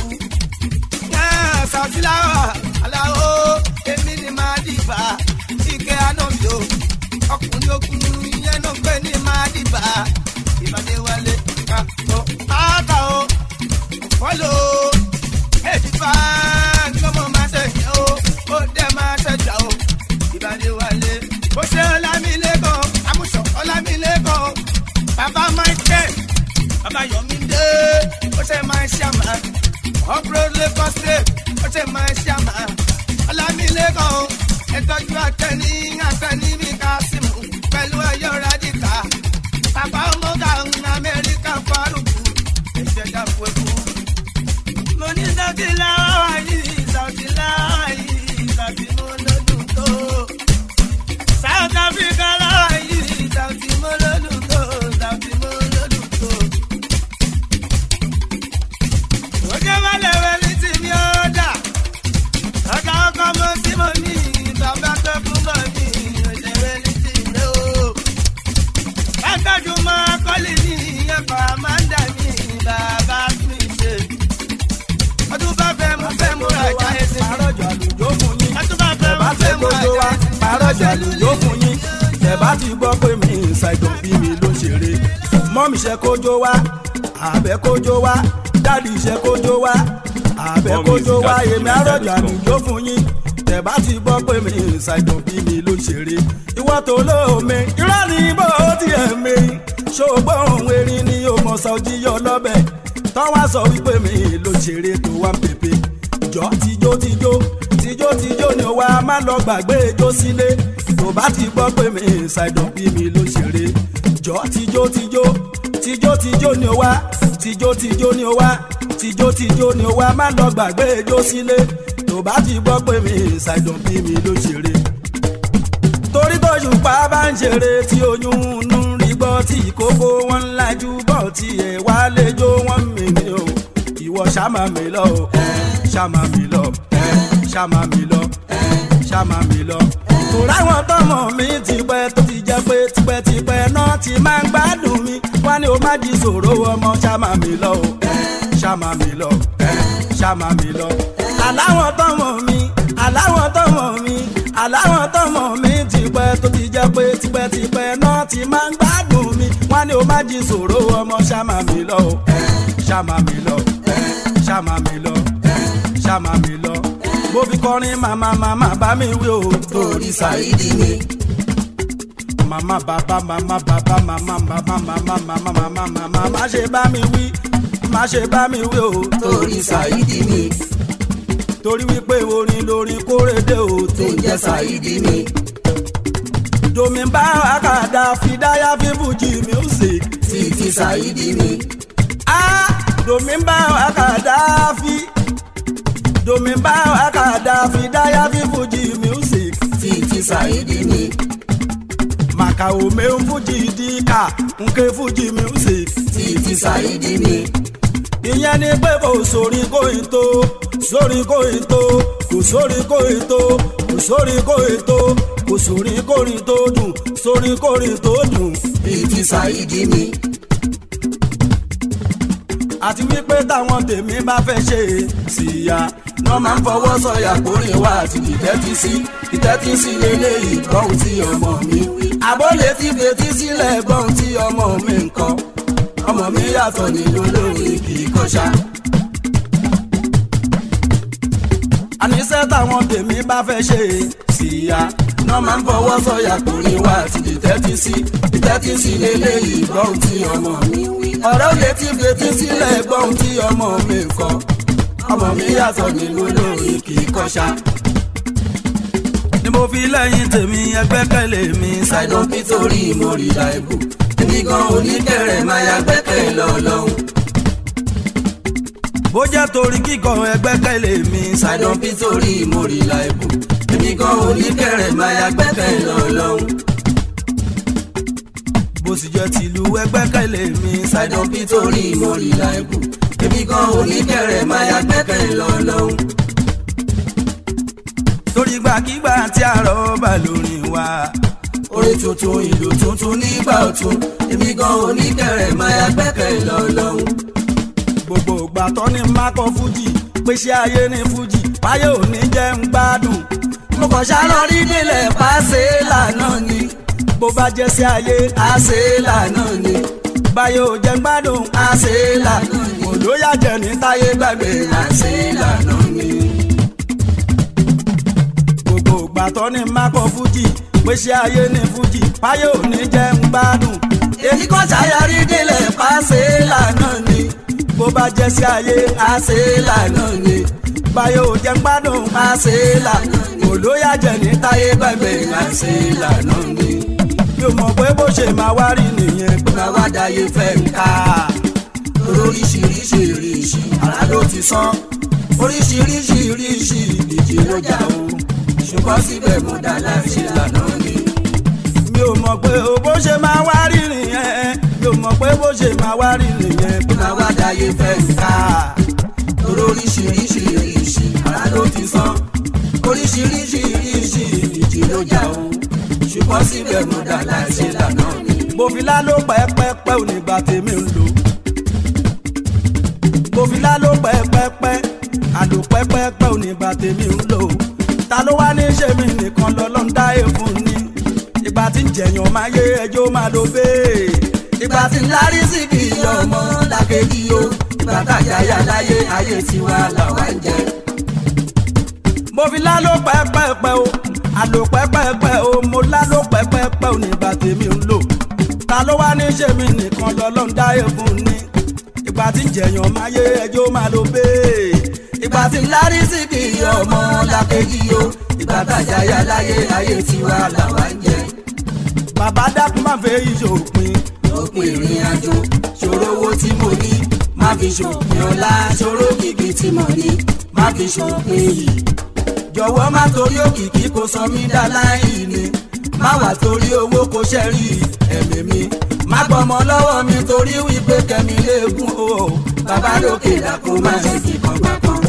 yẹn sàtìláwà aláwo èmi ni máa dìbà ike anọmi o ọkùnrin okùnrin yẹn náà pé ní máa dìbà ìbàdí wálé ká tó máta o fọlọ èdìfà gbọmọ máa ṣẹyìn o ó dẹ máa ṣẹjà o ìbàdí wálé bó ṣe ọlámilẹ́kọ̀ amúṣọ ọlámilẹ́kọ̀ bàbá michael bàbá yọmídé ó ṣe máa ṣàmà ọ̀pọ̀lọpọ̀ lagos state ó ṣe máa ṣàmà ọlámilẹ́kọ̀ ẹ̀tọ́jú àtẹni àtẹni mi ká símù pẹ̀lú ẹ̀yọ́ rádìkà bàbá ọmọdé amẹ́ríkà fárúkú ẹ̀jẹ̀ dàpọ̀ ẹ̀kú. mo ní sọ́ọ̀tì láwà yìí sọ́ọ̀tì láwà yìí sọ́ọ̀tì mo lọ́dún tó. south africa láwà yìí sọ́ọ̀tì mo lọ́dún tó sọ́ọ̀tì mo lọ́dún tó. òjò wálé wẹ̀lí tí mi ó dà ọ̀gá ọkọ̀ mo sí mo ní bàbá tó kú mọ́ mi òjò wẹ̀lí tí mi ó látọ̀jú mọ́ kọ́lì ní ẹ̀kọ́ àmàǹdà ní bàbá mi ṣe. ọdún bá fẹ́ mú fẹ́ mú rajà ẹsẹ̀.
àròjọ àlùjọ fún yín.
ọdún bá fẹ́ mú
bá
fẹ́
fẹ́
mú
kójó
rajà
wa
ẹsẹ̀.
àròjọ àlùjọ fún yín. tẹ̀bá ti gbọ́ pé mi ṣàìdàn bí mi ló ṣeré. mọ́mí ṣe kójó wa àbẹ̀ kójó wa dáàdì ṣe kójó wa àbẹ̀
More
kójó
music
wa
at
èmi àròjọ àlùjọ fún yín. tẹ̀bá ti gbọ́ pé mi ṣàìdàn bí mi ló ṣeré. ìwọ́ tó lóome irọ́ ni bó tiẹ̀ mi. ṣògbọ́n erin ni yóò mọ̀ sọ́jí yọ lọ́bẹ̀. tọ́wọ́ sọ wípé mi ló ṣeré tó wá ń pèpè jọ tijó tijó tijó tijó ni ó wá má lọ gbàgbé ijó sílé tó bá ti gbọ́ pé mi ṣàìdàn bí mi ló ṣeré jọ tijó tijó tijó tijó ni ó wá tijó tijó ni ó wá tijó tijó ni ó wá má lọ gbàgbé ijó sílé tó bá ti gbọ́ pé mi ṣàìdàn bí mi ló ṣeré torí tóṣùpá bá ń ṣeré tí oyún ń rí gbọ́ tí ìkókó wọn ń lajú
tí ẹ wá lẹ́jọ́ wọ́n mi ni o ìwọ ṣàmà mi lọ o ṣàmà mi lọ ṣàmà mi lọ ṣàmà mi lọ. tòrá àwọn tọmọ mi ti pẹ́ tó ti jẹ́ pé tipẹ́tipẹ́ náà ti máa ń gbádùn mi wá ní o má jí sòro ọmọ ṣàmà mi lọ o ṣàmà mi lọ ṣàmà mi lọ. aláwọ̀ tọmọ mi aláwọ̀ tọmọ mi aláwọ̀ tọmọ mi ti pẹ́ tó ti jẹ́ pé tipẹ́tipẹ́ náà ti máa ń gbádùn mi wá ní o má jí sòro ọmọ ṣàmà mi lọ o ṣàmà mi lọ ṣàmà mi lọ ṣàmà mi lọ mo fi kọrin màmá màmá bá mi wí o torí ṣàìdí mi. màmá bàbá màmá bàbá màmá bàbá màmá màmá màmá màmá má ṣe bá mi wí má ṣe bá mi wí o torí ṣàìdí mi. torí wípé orin lórin kórèdè o tó ń jẹ́ ṣàìdí mi. domi bá àkàdá fìdáyà fífújì music títí ṣàìdí mi. ah domi bá àkàdá fi domi bá àkàdá fìdáyà fífújì music títí ṣàìdí mi. màkà òmè ń fújì díkà nke fújì music títí ṣàìdí mi. ìyẹn ni pé kò sórí kóyin tó sórí kóyin tó kò sórí kóyin tó kò sórí kóyin tó kò sórí kórin tó dùn sórí kórin tó dùn bíi ti ṣàìdí mi àti wípé táwọn tèmi bá fẹ́ ṣe síya wọ́n máa ń fọwọ́ sọ̀yà kórè wá àti ìtẹ́tí sí ìtẹ́tí sí lélẹ́yìí gbọ́hùn tí ọmọ mi wí. àbólé ti fetí sílẹ̀ gbọ́hùn tí ọmọ mi ń kọ́ ọmọ mi yàtọ̀ nínú lórí kì í kọ́ṣá. àníṣe táwọn tèmi bá fẹ́ ṣe síya wọ́n máa ń fọwọ́ sọ̀yà kórè wá àti ìtẹ́tí sí ìtẹ́tí sí lélẹ́yìí gbọ́hùn tí ọmọ mi wí ọ̀rọ̀ létí fetí sílẹ̀ gbọ́n tí ọmọ mi kọ́ ọmọ mi yàtọ̀ nínú lórí kì í kọ́ṣá. ni mo fi lẹ́yìn tèmi ẹgbẹ́kẹ̀lé mi ṣàìdán nítorí mo rí láìbù èmi gan oníkẹ̀rẹ̀ máa ya gbẹ́kẹ̀ lọ́lọ́hún. bó jẹ́ torí kíkọ ẹgbẹ́kẹ̀lé mi ṣàìdán nítorí mo rí láìbù èmi gan oníkẹ̀rẹ̀ máa ya gbẹ́kẹ̀ lọ́lọ́hún bó sì jẹ́ tìlú ẹgbẹ́kẹ̀lé mi. ṣàìdán bí torí mo rí láìbù èmi gan oníkẹ̀rẹ̀ máa ya gbẹ́kẹ̀ lọ́lọ́hún. torí gbàkigbà tí àrọ̀ bá lórí wa. orin tuntun ìlú tuntun nígbà ọ̀tun èmi gan oníkẹ̀rẹ̀ máa ya gbẹ́kẹ̀ lọ́lọ́hún. gbogbo ìgbà tó ní mákọ fújì pèsè ayé ní fújì báyé ò ní jẹ́ ń gbádùn. mo kàn ṣàlọ́ rí nílẹ̀ pàṣẹ lànà ni bó bá jẹ́ sí ayé àṣẹ lànà ni báyọ̀ jẹ́ gbádùn àṣẹ lànà ni olóyà jẹ́ ní táyé gbàgbé àṣẹ lànà ni. gbogbo ìgbà tó ní mákọ fújì pèsè ayé ní fújì báyọ̀ ní jẹ́ gbádùn èyí kò ṣàyàrí délẹ̀ pàṣẹ lànà ni bó bá jẹ́ sí ayé àṣẹ lànà ni báyọ̀ jẹ́ gbádùn àṣẹ lànà ni olóyà jẹ́ ní táyé gbàgbé àṣẹ lànà ni mi ò mọ̀ pé bó ṣe máa wá rí nìyẹn pé máa wá dáyé fẹ́ ń ká. oríṣiríṣi ìrìṣì ara ló ti sán oríṣiríṣi ìrìṣì ìdíje ló jà o ṣùgbọ́n síbẹ̀ mo dá láti lànà ni. mi ò mọ̀ pé bó ṣe máa wá rí nìyẹn mi ò mọ̀ pé bó ṣe máa wá rí nìyẹn pé máa wá dáyé fẹ́ ń ká. oríṣiríṣi ìrìṣì ara ló ti sán oríṣiríṣi ìrìṣì ìdíje ló jà o ṣùgbọ́n síbẹ̀ mo dà láìṣe lànà ni. mo fi láló pẹ́pẹ́pẹ́ ò ní gba tèmi ń lò. mo fi láló pẹ́pẹ́pẹ́ àlò pẹ́pẹ́pẹ́ ò ní gba tèmi ń lò. ta ló wá ní ṣe mí nìkan lọ́lọ́ ń dá èèfún ni. ìgbà tí ń jẹ̀yàn máa yé ẹjọ́ máa lo bẹ́ẹ̀. ìgbà tí ń lárí sí kì í ọmọ làkejì o. ìgbà tájà yà láyé ayé tiwa làwa ń jẹ. mo fi láló pẹ́pẹ́pẹ́ o àlò pẹ́pẹ́pẹ́ o mo lálò pẹ́pẹ́pẹ́ ò ní bá tèmi ń lò ta ló wá ní ṣe mí nìkan lọ́lọ́ ń dá ègún ni ìgbà tí ń jẹ̀yàn máa yé ẹjọ́ máa lo bẹ́ẹ̀ ìgbà tí ń lárí sí kì í ọmọ làkejì o ìgbà tàjà yà láyé ayé tiwa làwa ń jẹ. bàbá dákun máa fẹ́ yí ṣòpin òpin ìrìn àjò ṣòro owó tí mo ní má fi ṣòpin ọlá ṣòro kìkì tí mo ní má fi ṣòpin yìí jọ̀wọ́ má torí òkìkí kò sọ mí dá láì ní má wà torí owó kò ṣẹ́rí ẹ̀mí mi má gbọ́mọ lọ́wọ́ mi torí wípé kẹ́mi léegun o bàbá lókè dákun má ṣe fi kan gbà kan.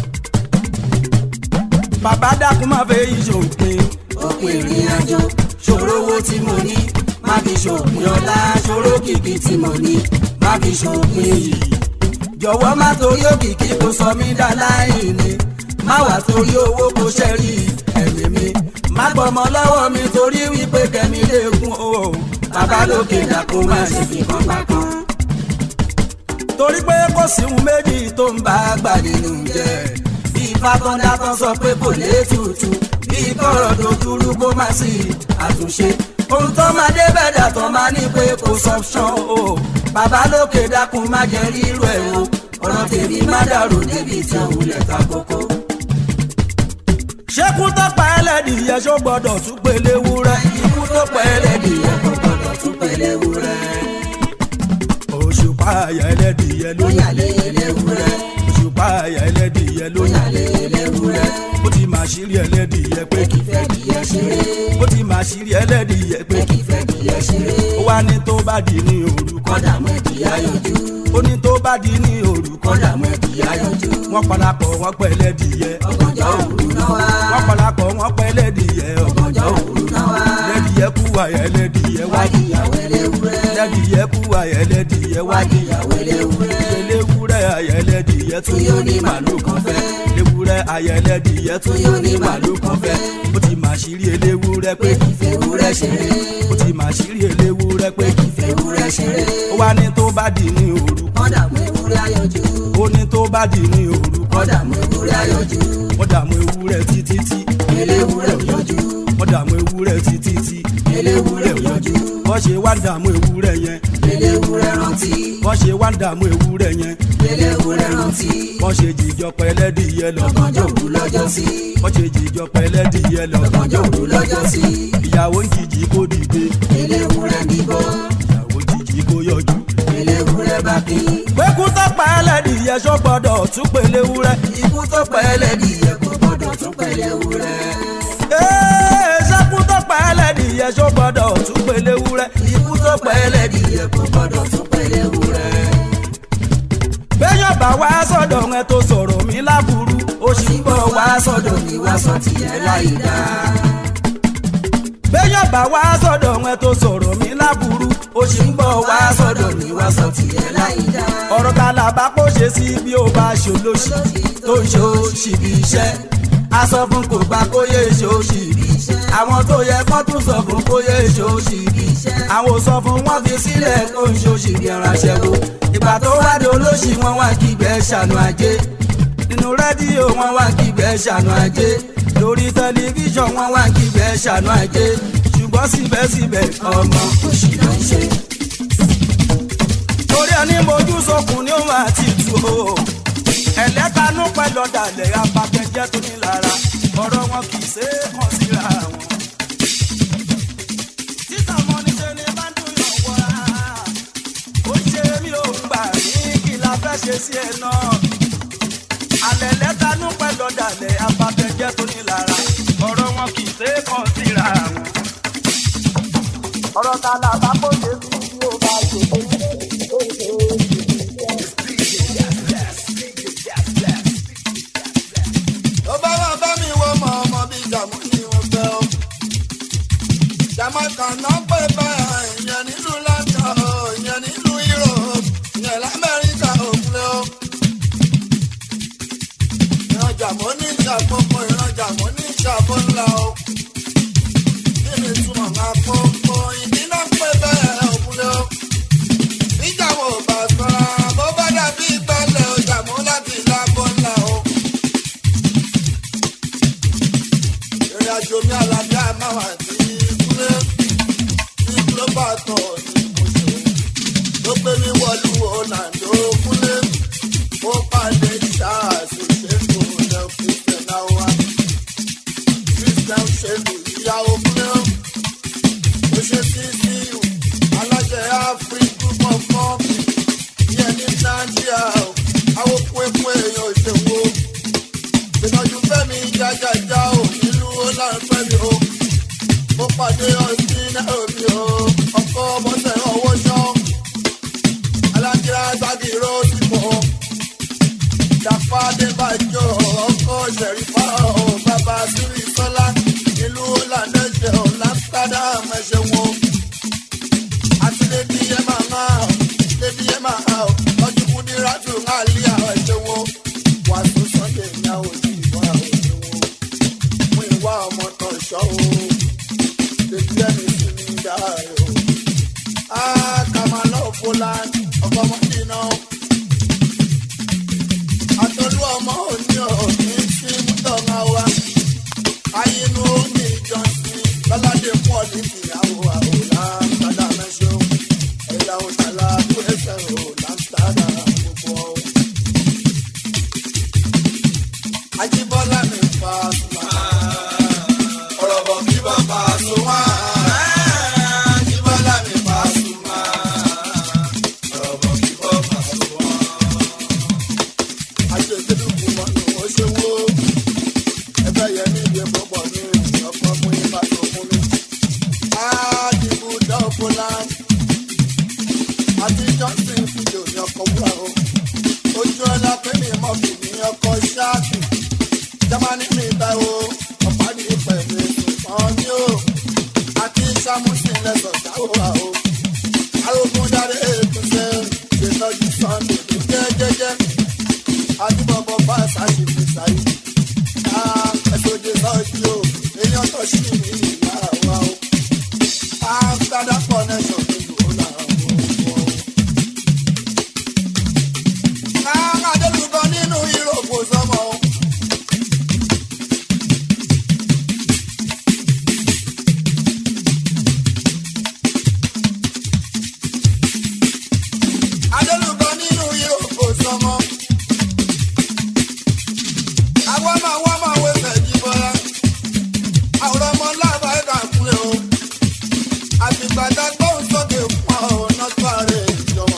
bàbá dákun má fẹ́ ìṣòpin òpin ìrìn àjò ṣòro owó tí mo ní má fi ṣòpin ọlá ṣòro kìkì tí mo ní má fi ṣòpin yìí jọ̀wọ́ má torí òkìkí kó sọ mí dá láìní má wà torí owó kó ṣẹ́rí ẹ̀mí mi má gbọ́mọ lọ́wọ́ mi torí wípé kẹ́mi léegun o bàbá lókè dákun má ṣe fi kan bá kan. torí pé kò sí ohun méjì tó ń bá gbà nínú jẹ bí fákọ́ndá kan sọ pé kò lè tutù bí kọ̀rọ̀ tó dúró kó má sí àtúnṣe ohun tó máa dé bẹ̀dà tó máa ní pé kò sọ́pṣọ́n o bàbá lókè dákun má jẹ́ rírú ẹ̀ o ọ̀rọ̀ tèmi má dàrú débi tí òun lẹ̀ ta kókó. ṣékú tó pa ẹlẹ́dìyẹ ṣó gbọ́dọ̀ tún pélé wúrẹ́ ikú tó pa ẹlẹ́dìyẹ kò gbọ́dọ̀ tún pélé wúrẹ́. òṣùpá àyà ẹlẹ́dìyẹ ló yà lé eléwúrẹ́. òṣùpá àyà ẹlẹ́dìyẹ ló yà lé eléwúrẹ́. ó ti máa ṣírí ẹlẹ́dìyẹ pé kì í fẹ́ dìyẹ ṣeré. ó ti máa ṣírí ẹlẹ́dìyẹ pé kì í fẹ́ dìyẹ ṣeré. ó wá ní tó bá di ní òru kọ́dà mọ́ ẹ̀dìyẹ yọjú. ó ní tó bá di ní òru kọ́dà mọ́ ẹ̀dìyẹ yọjú. wọ́n parapọ̀ wọ́n pẹ́ ẹlẹ́dìyẹ. ọ̀gànjọ́ òru náà wá. wọ́n parapọ̀ wọ́n pẹ́ ẹlẹ́dìyẹ. ọ̀gànjọ́ òru náà wá. ẹlẹ́dìyẹ kú àyà ẹlẹ́dìyẹ wá. wádìyàwó eléwúrẹ́. ẹlẹ́dìyẹ kú àyà ẹlẹ́dìyẹ wá. wádìyàwó eléwúrẹ́. eléwúrẹ́ àyà ẹlẹ́dìyẹ tún yóò ní màlúù kan fẹ́. eléwúrẹ́ àyà ẹlẹ́dìyẹ tún yóò ní màlúù kan fẹ́. ó ti máa ṣírí eléwúrẹ́ pé kì í fẹ́ wúrẹ́ ṣeré. ó ti máa ṣírí eléwúrẹ́ pé kì í fẹ́ wúrẹ́ ṣeré. ó wá ní tó bá di ní òru. kọ́dà mú ewúrẹ́ ayọ̀jú. ó ní tó bá di ní òru. kọ́dà mú ewúrẹ́ ayọ̀jú. wọ́n dààmú ewúrẹ́ títí tí. eléwúrẹ́ ò yọjú. wọ́n dààmú ewúrẹ́ títí tí. eléwúrẹ́ ò yọjú. wọ́n ṣe wá ń dààmú ewúrẹ́ yẹn. eléwúrẹ́ rántí. wọ́n ṣe wá ń dààmú ewúrẹ́ yẹn. eléwúrẹ́ rántí. wọ́n ṣe jìjọ pẹ́lẹ́dìyẹ lọ. lọ́gànjọ́ òru lọ́jọ́ sí. wọ́n ṣe jìjọ pẹ́lẹ́dìyẹ lọ. lọ́gànjọ́ òru lọ́jọ́ sí. ìyàwó ń jìjì kó dìde. eléwúrẹ́ bíbọ́. ìyàwó jìjì kó yọjú. eléwúrẹ́ bá kí. pẹ́kú tó pa ẹlẹ́dìyẹ ṣó gbọ́dọ̀ tún pèlè wúrẹ́. ikú tó pa ẹlẹ́dìyẹ kò gbọ́dọ̀ tún pèlè wúrẹ́. ee ṣẹ́kú tó pa ẹlẹ́dìyẹ ṣó gbọ́dọ̀ tún pèlè wúrẹ́. ikú tó pa ẹlẹ́dìyẹ kò gbọ́dọ̀ tún pèlè wúrẹ́. béèyàn bá wá sọ̀dọ̀ ẹ tó sọ̀rọ̀ mi láburú ó sì ń bọ̀ wá sọ̀dọ̀ mi wá sọ tiẹ̀ láì dáa béèyàn bá wá sọ̀dọ̀ wọn tó sọ̀rọ̀ mi láburú ó sì ń bọ̀ wá sọ̀dọ̀ mi wá sọ tiẹ̀ láì dá. ọ̀rọ̀ ta là bá kó ṣe sí bí ó bá ṣòlóṣì tó ń ṣe òṣì bí iṣẹ́. a sọ fún kò bá kó yé ṣe òṣì bí iṣẹ́. àwọn tó yẹ kó tún sọ fún kó yé ṣe òṣì bí iṣẹ́. àwọn ò sọ fún wọn fi sílẹ̀ tó ń ṣe òṣì bí ẹran aṣẹ́wó. ìgbà tó wá di olóṣì wọn wá kígbẹ́ ṣàánú ajé. nínú rédíò wọn wá kígbẹ́ ṣàánú ajé lórí tẹlifíṣàn wọn wá kígbẹ́ ṣàánú ajé ṣùgbọ́n síbẹ̀síbẹ̀ ọmọ òṣì ló ń ṣe. torí ẹni mojú sọkùn ni ó máa ti tu o ẹlẹ́tanú pẹ̀lú ọ̀dàlẹ̀ apakẹ́jẹ́ tó ní lára ọ̀rọ̀ wọn kì í ṣe é kàn síra wọn. títà mọ́ ní ṣe ni bá ń dùn yàn wá ó ṣe mí ò ń gbà ní kí la fẹ́ ṣe sí ẹ náà alẹ́ lẹ́tanú pẹ̀lú ọ̀dàlẹ̀ apakẹ́jẹ́ tó ní lára ọ̀rọ̀ wọn kì í ṣe é kàn síra wọn ọ̀rọ̀ ta la bá kó ṣe sí bí ó bá ṣe tó
tó bá wà bá mi wọ ọmọ ọmọ bíi jàmú ni wọ́n fẹ́ o. jamaica náà pè báyà ìyẹn nílùú london o ìyẹn nílùú europe ìyẹn lamẹ́ríkà òkúlẹ̀ o. ìran jàmọ́ ní ìṣàkóso ìran jàmọ́ ní ìṣàkóso ńlá o. kí ni túmọ̀ máa kókó ìdí náà pè bẹ́ẹ̀ òkúlẹ̀ o. ìjàmọ̀ ò bá sọ̀rọ̀ bó bá dàbí ìgbàlẹ̀ o jàmọ́ láti lábọ́ ńlá o. ìrìn àjò mi àlàáfíà máa wà ní kúlé ní global tour ní mọ̀ṣọ́ ló gbé mi wọlú ọ̀nàdó kúlé ó pàdé ṣáàṣì ṣètò ilẹ̀ christian awa christian ṣètò ìyàwó kúlé ó ṣe sí sí aláṣẹ african group of company yẹn ní nàìjíríà àwọn kúẹ́kúẹ́ èèyàn ìṣèwò ìtọ́jú fẹ́mi jájájá ò nílùú ọlọ́ọ̀fẹ́mi o mo pàdé ọtí náà mi o ọkọ ọmọọṣẹ ọwọ́ ṣọ́ ṣẹ̀rí fọ́ ọ bàbá sírí sọ́lá ìlú lànà ṣe ọ lákàdá mẹ́ṣẹ̀ wọn. àti lèdi yẹ máa ń hàn lèdi yẹ máa hàn ọjọ́ kú ní rádùn náà lé àwọn ẹ̀ṣẹ̀ wọn. wà á tún sọ́ndẹ̀ ní àwọn òjì ìwà àwọn ẹ̀ṣẹ̀ wọn. mú ìwà ọmọ tán ṣọ́ o lèdi ẹni sí ní dáhà o. a kà máa lọ fọlá ọkọ̀ mọ́tì náà àtọ́lú ọmọ òní òní sí mútọ́ra wa ayinú ní ìjọsìn lọ́ládé pọ̀ ní ìyàwó àwòrán padà mẹ́sàn ẹ̀yà òtàlá tó ẹsẹ̀ ò láńtàdà gbogbo ọ̀. Ajíbọ́lá mi fa sùnmà. Ọ̀rọ̀ bọ̀ kí bàbá sùnmà. Ajíbọ́lá mi fa sùnmà. Ọ̀rọ̀ bọ̀ kí bàbá sùnmà àṣetẹ́lùkù mọ́nù ó ṣe wó ẹgbẹ́ yẹn ní ìdí púpọ̀ ní ọ̀pọ̀ fún yín bá tó fún mi. àdìbò dọ́ọ̀bùlà àti johnson fídíò ní ọkọ̀ wúrà o ojú ọlá pé mi mọ̀ kì ní ọkọ̀ ṣáàkì jámánì mi bá o ọ̀pá ní pẹ̀lú ìtàn ní o àti samusin lẹ́sọ̀ dáwọ́ o arógún dáre ètò ṣe ṣètọ́jú sunday tó jẹ́ jẹ́jẹ́ adúbọ̀bọ̀ bá ṣáṣì fi ṣáyé. ká ẹ̀sọ́jẹ́ sọ́jú o èèyàn tó ṣì ní ìyá wa o. àgbàdá connection ní ìlú làwọn ọmọ o. ká adélùbọ nínú ìròkò sọmọ o. adélùbọ nínú ìròkò sọmọ àwọn máa wá máa wé fẹ̀jì bọ́lá àwọn ọmọ láàbà ẹ̀ka kúlẹ̀ o àtìgbàdá gbóhùn sókè fún ọ̀nà tó ààrẹ ìjọba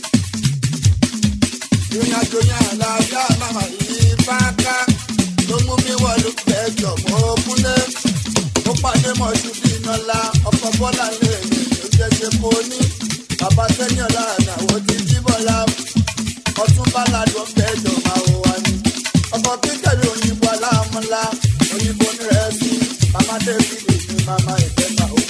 ìrìn àjò yẹn àlàáfíà màmá yìí bá ká ló mú mi wọlé pẹ̀jọ mọ́ kúnlẹ̀ ó pàdé mọ̀ṣú bí iná la ọkọ̀ bọ́lá lè ní ìjẹ́sẹ̀ kò ní bàbá sẹ́yìn ọ̀la àdáwọ̀ ti jí bọ́lá ọtún bá ládùn pẹ̀jọ máa wọ wá ní ọkọ kíkẹ́rì òyìnbó aláàmúlá òyìnbó nírẹsì màmá dẹ́bìlì ní màmá ìfẹ́ta o.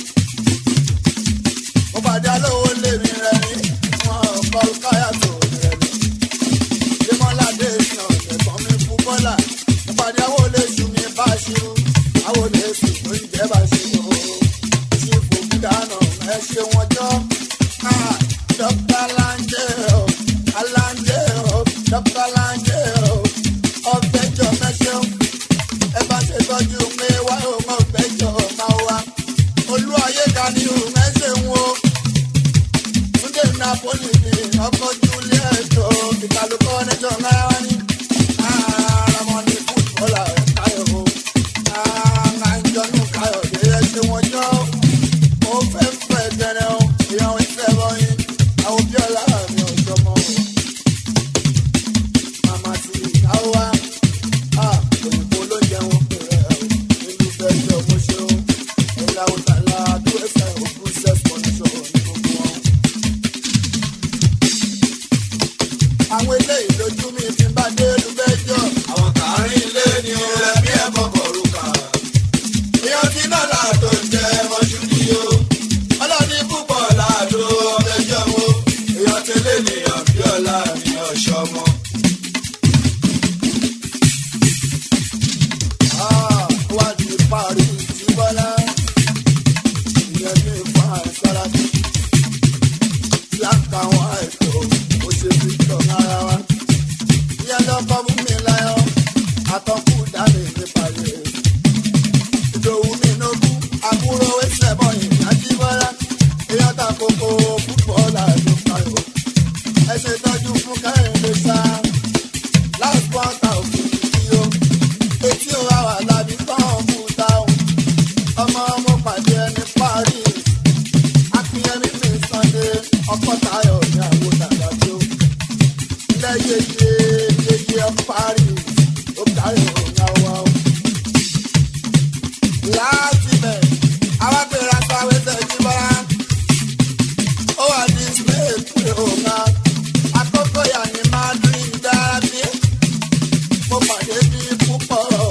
mo pàdé alówó lèmi rẹ ní wọn kọ káyà tó rẹ ní. démọ́ládé ní ọ̀sẹ̀kan mi fún bọ́là mo pàdé àwọn olóṣù mi bá ṣirú àwọn olóṣù tó ń jẹ́ bá ṣirú o. ṣé fòkú dáná ẹ ṣe wọn jọ. dókítà láńjẹ́ o aláńjẹ́ o dókítà láńjẹ́ o ọ̀fẹ́jọ mẹ́sàn-án ẹ bá ṣe tọ́jú pé wá òun ọ̀fẹ́jọ máa wá olú ayé ká ní òun ẹsẹ̀ ń wo túndé napoli ní ọkọ̀ juliet o ìkàlùkọ́ nẹ́jọ́ náírà ní àràmọ́ni fútbọ́là káyọ̀ o àǹjọ́nù káyọ̀ dé ẹsẹ̀ wọn jọ ó fẹ́ fẹ́ gẹ́rẹ́ o ìyàwó ìfẹ́ bọ́yìn àwọn bíọ́lá mi ò jọmọ́ o màmá ti ìyàwó wa òyìnbó ló jẹun pẹ̀lẹ́ o nínú fẹ́jọ́ mo ṣe o ẹ̀la òtàlá tó ẹsẹ̀ òkun sex condition ní gbogbo wọn. àwọn eléyìí lójú mi ti bá dé lùbẹ́jọ́. àwọn kàárín ilé ni ó rẹ bí ẹ̀kọ́ kọ̀ọ̀rùkà. èèyàn ti náà láàtò jẹ mọ́ṣú ni o. ọlọ́ni púpọ̀ láàdó ọmọdéjọ́ wo. èèyàn tẹ́lẹ̀ nìyàn bí ọ̀la mi ọ̀ṣọ́ mọ́. wá di parí tí bọ́lá ìyẹn ní ìfọ̀ àìsára bí tí a kà wọ́n àìtó ó ṣe fi tọ̀ ara wa. ìyẹn lọ́kọ́ mú mi láyọ̀ àtọ́kù dání nípa rẹ̀. ìdòwú mi nógún àbúrò ẹsẹ̀ bọ̀yìn láti bọ́lá èèyàn ta kókó fútbọ́ọ̀lù àdókòwò. ẹ ṣe tọ́jú fún kẹ́hìndé sáà last quarter òkú yìí o etí o àwà lábí tán mú táwọn ọmọ ọmọ pàdé ẹni parí akínyẹmí mi sunday ọkọ tayo ní àwọn dàgbàdo lẹyẹyẹ yẹyẹ parí ó kárí òun àwọ. láti bẹ̀ àwọn abẹ́rẹ́ aṣáwé tẹ̀jú bọ́lá ó wà ní spain pé òun náà àkókò yà ní madrid dára bí mo pàdé bí púpọ̀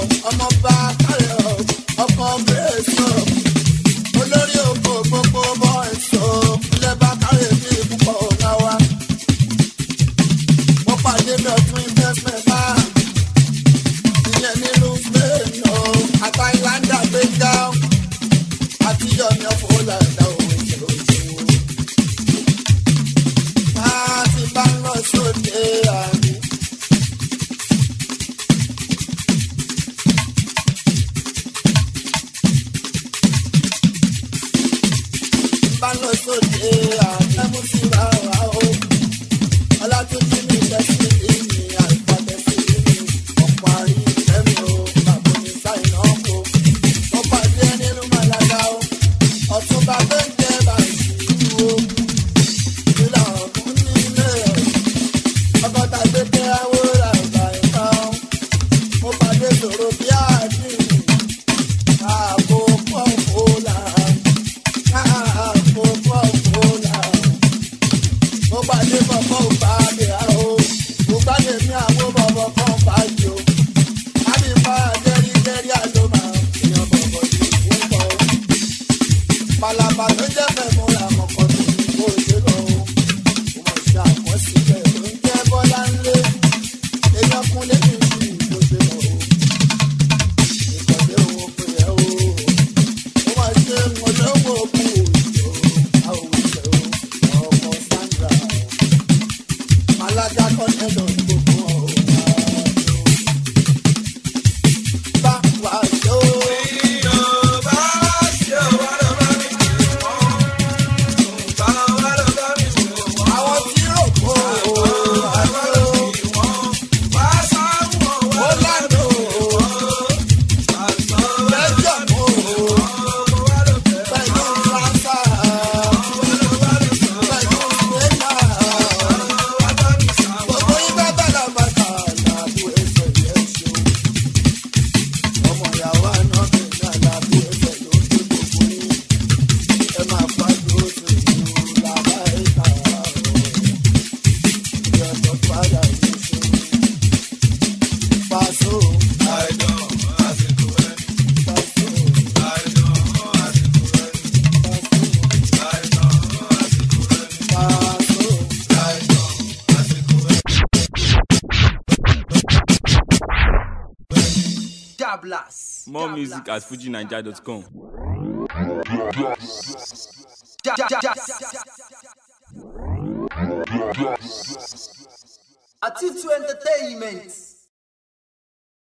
alága kọ́ńtẹ́lọ̀ gbogbo ọ̀gá. bá wa ṣó. àwọn tí rò kó àjò ó lánàá lẹ́jọ̀ mọ́ pẹ̀lú rásà pẹ̀lú sẹ́yà gbogbo ibà bàlá bàtà làbú ẹsẹ̀ yẹn ṣó ọmọ ìyàwó àná bẹ̀rẹ̀ làbú ẹsẹ̀ ló ń gbé gbogbo yín ẹ máa fàájú oṣù làbá ẹ̀ka ọ̀rọ̀ ìyàtọ̀ padà yìí ṣó pàṣọ.
Jablas.
More music at fujinaija.com.
Ja- ja- ja- Atitu Entertainment.